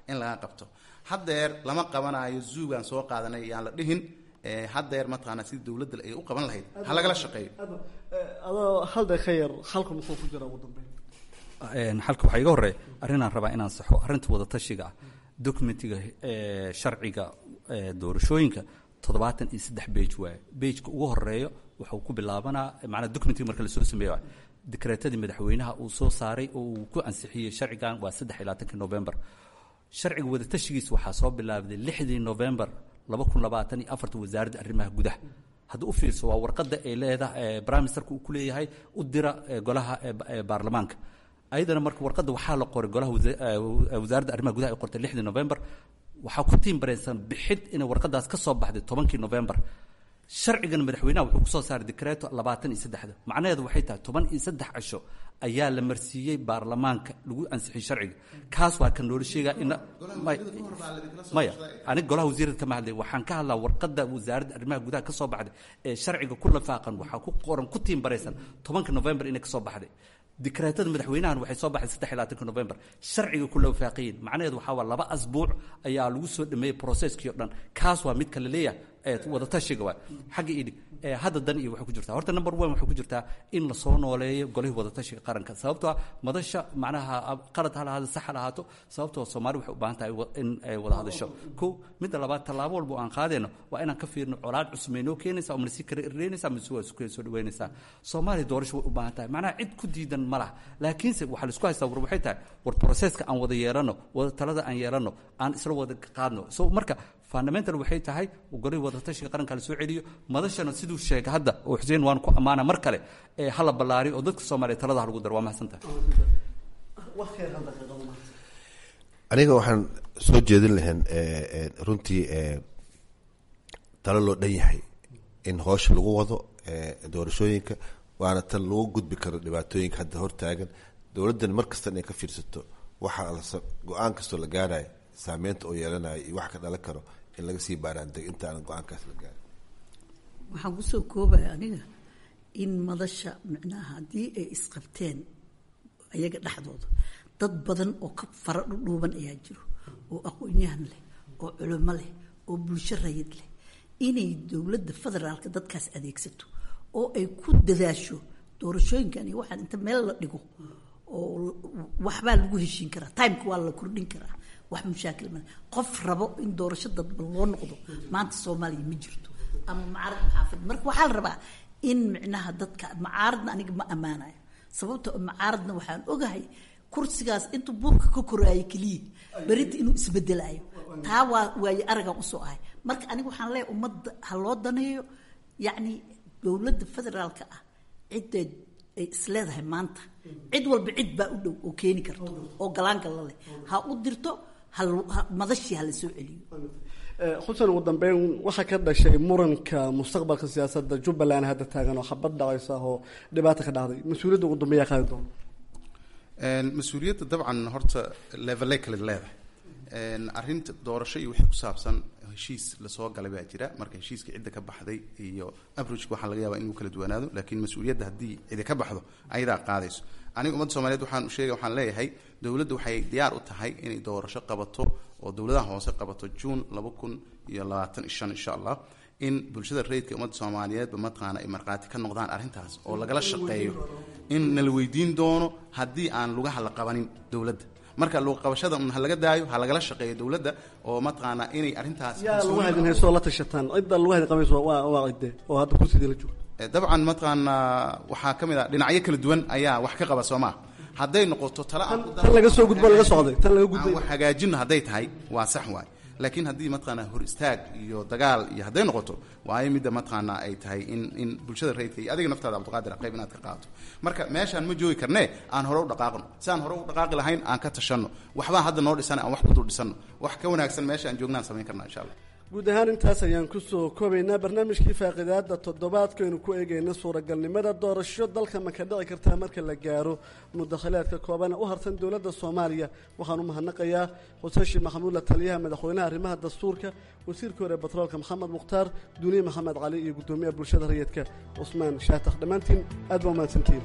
in laga qabto haddeer lama qabanayo zuugaan soo qaadanay yaan la dhihin haddeer mataqaana sidii dowladda ay u qaban lahayd ha lagala shaqeeyo adoo hal daqiiqa yar halka muxuu ku jira ugu dambeyn xalka waxaa iga horreeya arrinaan rabaa inaan saxo arrinta wadatashiga ah documentiga sharciga doorashooyinka toddobaatan iyo saddex bage waaye bageka ugu horeeyo wuxuu ku bilaabanaa macnaa documentiga marka lasoo sameeyo waay dekreetadii madaxweynaha uu soo saaray oo uu ku ansixiyey sharcigan waa saddex iyo labaatankii november sharciga wadatashigiisa waxaa soo bilaabday lixdii november laba kun labaatan iyo afarta wasaaradda arrimaha gudaha haddii u fiirso waa warqadda ay leedahay prime ministerka uu ku leeyahay u dira golaha baarlamaanka ayadana marka warqadda waxaa la qoray golaha wasaaradda arrimaha gudaha ay qortay lixdii november waxaa ku tiimbaraysan bixid inay warqadaas ka soo baxday tobankii november sharcigan madaxweynaha wuxuu kusoo saaray dekreeto labaatan iyo saddexda macnaheedu waxay tahay toban iyo saddex cisho ayaa la marsiiyey baarlamaanka lagu ansixiyey sharciga kaas waa kan loola sheegaa in maya aniga golaha wasiirada kama hadlay waxaan ka hadlaa warqadda wasaaradda arrimaha gudaha ka soo baxday ee sharciga ku lafaaqan waxaa ku qoran ku tiimbaraysan tobanka november inay ka soo baxday dikreetada madaxweynahan waxay soo baxday saddex iyo labaatanka november sharciga ku lawafaaqiyin macnaheedu waxaa waa laba asbuuc ayaa lagu soo dhameeyey processkii o dhan kaas waa midka la leeyahay ee wadatashiga waay xagga idhig hadda dan iyo waxay ku jirtaa horta number one waxay ku jirtaa in lasoo nooleeyo golihii wadatashiga qaranka sababtoo ah madasha macnaha qalad ha lahaado sax ha lahaato sababtoo soomaali waxay u baahan tahay in ay wada hadasho ko midda labaad tallaabo walba oo aan qaadayno waa inaan ka fiirno colaad cusub may noo keenaysaa oo manasi kala irreynaysaa mase waa isku soo dhaweynaysaa soomaaliya doorasho way u baahan tahay macnaha cid ku diidan ma laha laakiinse waxaa laisku haystaa war waxay tahay war processka aan wada yeelano wada talada aan yeelano aan isla wada qaadno so marka fundamental waxay tahay golihii wadatashiga qaranka la soo celiyo madashana siduu sheegay hadda oo xuseen waan ku ammaana mar kale ee hala ballaariyo oo dadka soomaaliya talada ha lagu daro waa mahadsantahay aniga waxaan soo jeedin lahayn runtii talo loo dhan yahay in hoosha lagu wado doorashooyinka waana tan lagu gudbi karo dhibaatooyinka hadda hortaagan dowladdan mar kasta inay ka fiirsato waxa go-aan kastoo la gaarayo saameynta oo yeelanayo iyo wax ka dhalan karo in laga sii baaraandeg intaanan go-aankaas la gaarin waxaan kusoo koobaya aniga in madasha micnaha haddii ay isqabteen ayaga dhexdooda dad badan oo ka fara dhudhuuban ayaa jiro oo aqoon-yahan leh oo culimo leh oo bulsho rayid leh inay dowladda federaalka dadkaas adeegsato oo ay ku dadaasho doorashooyinkan iyo waxaan inta meel la dhigo oo waxbaa lagu heshiin karaa timeka waa la kordhin karaa wax mushaakil male qof rabo in doorasho dadba loo noqdo maanta soomaaliya ma jirto ama macaarad maxaafid marka waxaa la rabaa in micnaha dadka macaaradna aniga ma ammaanayo sababta macaaradna waxaan ogahay kursigaas intuu buurka ka koraayo keliya berinta inuu isbedelaayo taa waa waaye aragan usoo ahay marka aniga waxaan leeyahay ummadda ha loo daneeyo yacni dowladda federaalka ah ciddeed ay isleedahay maanta cid walba cid baa u dhow oo keeni karto oo galaangalla leh ha u dirto madashii hala soo celiyo xusen ugu dambeyn waxaa ka dhashay muranka mustaqbalka siyaasadda jubbaland hadda taagan oo xabad dhacaysa oo dhibaata ka dhacday mas-uuliyadda ugu dambeeyaa qaadi doona mas-uuliyadda dabcan horta levelay kale leedahay arrinta doorasho iyo wixii ku saabsan heshiis lasoo galay baa jira marka heshiiska cidda ka baxday iyo abrojka waxaa laga yaabaa inuu kala duwanaado laakiin mas-uuliyadda haddii cidi ka baxdo ayadaa qaadayso aniga ummadda soomaliyeed waxaan sheegay waxaan leeyahay dowladda waxay diyaar u tahay inay doorasho qabato oo dowladaha hoose qabato juun laba kun iyo labaatan iyo shan insha allah in bulshada rayidka ummadda soomaaliyeedba mataqaana ay markhaati ka noqdaan arrintaas oo lagala shaqeeyo in nala weydiin doono haddii aan lugaha la qabanin dowladda marka luuqabashada un ha laga daayo ha lagala shaqeeyo dowladda oo mataqaanaa inay arrintaas yaa lagu hadin haysoo la tashataan cidda lagu hadin qabayso waa waa cidde oo hadda kursidii la joogo dabcan mataqaanaa waxaa ka mid ah dhinacyo kala duwan ayaa wax ka qaba soo maa hadday noqoto tala tan laga soo gudbo laga socday tan laga gudbay wax hagaajinno hadday tahay waa sax waay laakiin haddii mataqaanaa hor istaag iyo dagaal iyo hadday noqoto waayo midda mataqaanaa ay tahay in in bulshada rayidka iyo adiga naftaada cabdiqaadir qayb inaad ka qaadato marka meeshaan ma joogi karnee aan hore u dhaqaaqno si aan hore u dhaqaaqi lahayn aan ka tashanno waxbaa hadda noo dhisan aan wax ku dul dhisanno wax ka wanaagsan meesha aan joognaan samayn karna insha allah guud ahaan intaas ayaan kusoo koobaynaa barnaamijkii faaqidaada toddobaadkaynu ku eegayna suuragalnimada doorasho dalka ma ka dhici kartaa marka la gaaro mudakhilaadka koobana u harsan dowladda soomaaliya waxaan u mahadnaqayaa xuseshi maxamuud la taliyaha madaxweynaha arrimaha dastuurka wasiirka hore batroolka maxamed mukhtaar duniye maxamed cali iyo guddoomiyaha bulshada rayidka cusmaan shaatax dhammaantiin aad baa umahadsantihiin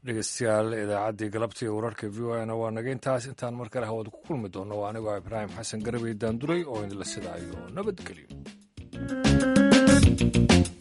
dhegeystayaal idaacaddii galabtii wararka v o a na waa naga intaas intaan mar kale hawada ku kulmi doonno waa anigoo ibraahim xasan garabey daanduray oo idinla sidaayo nabadgelyo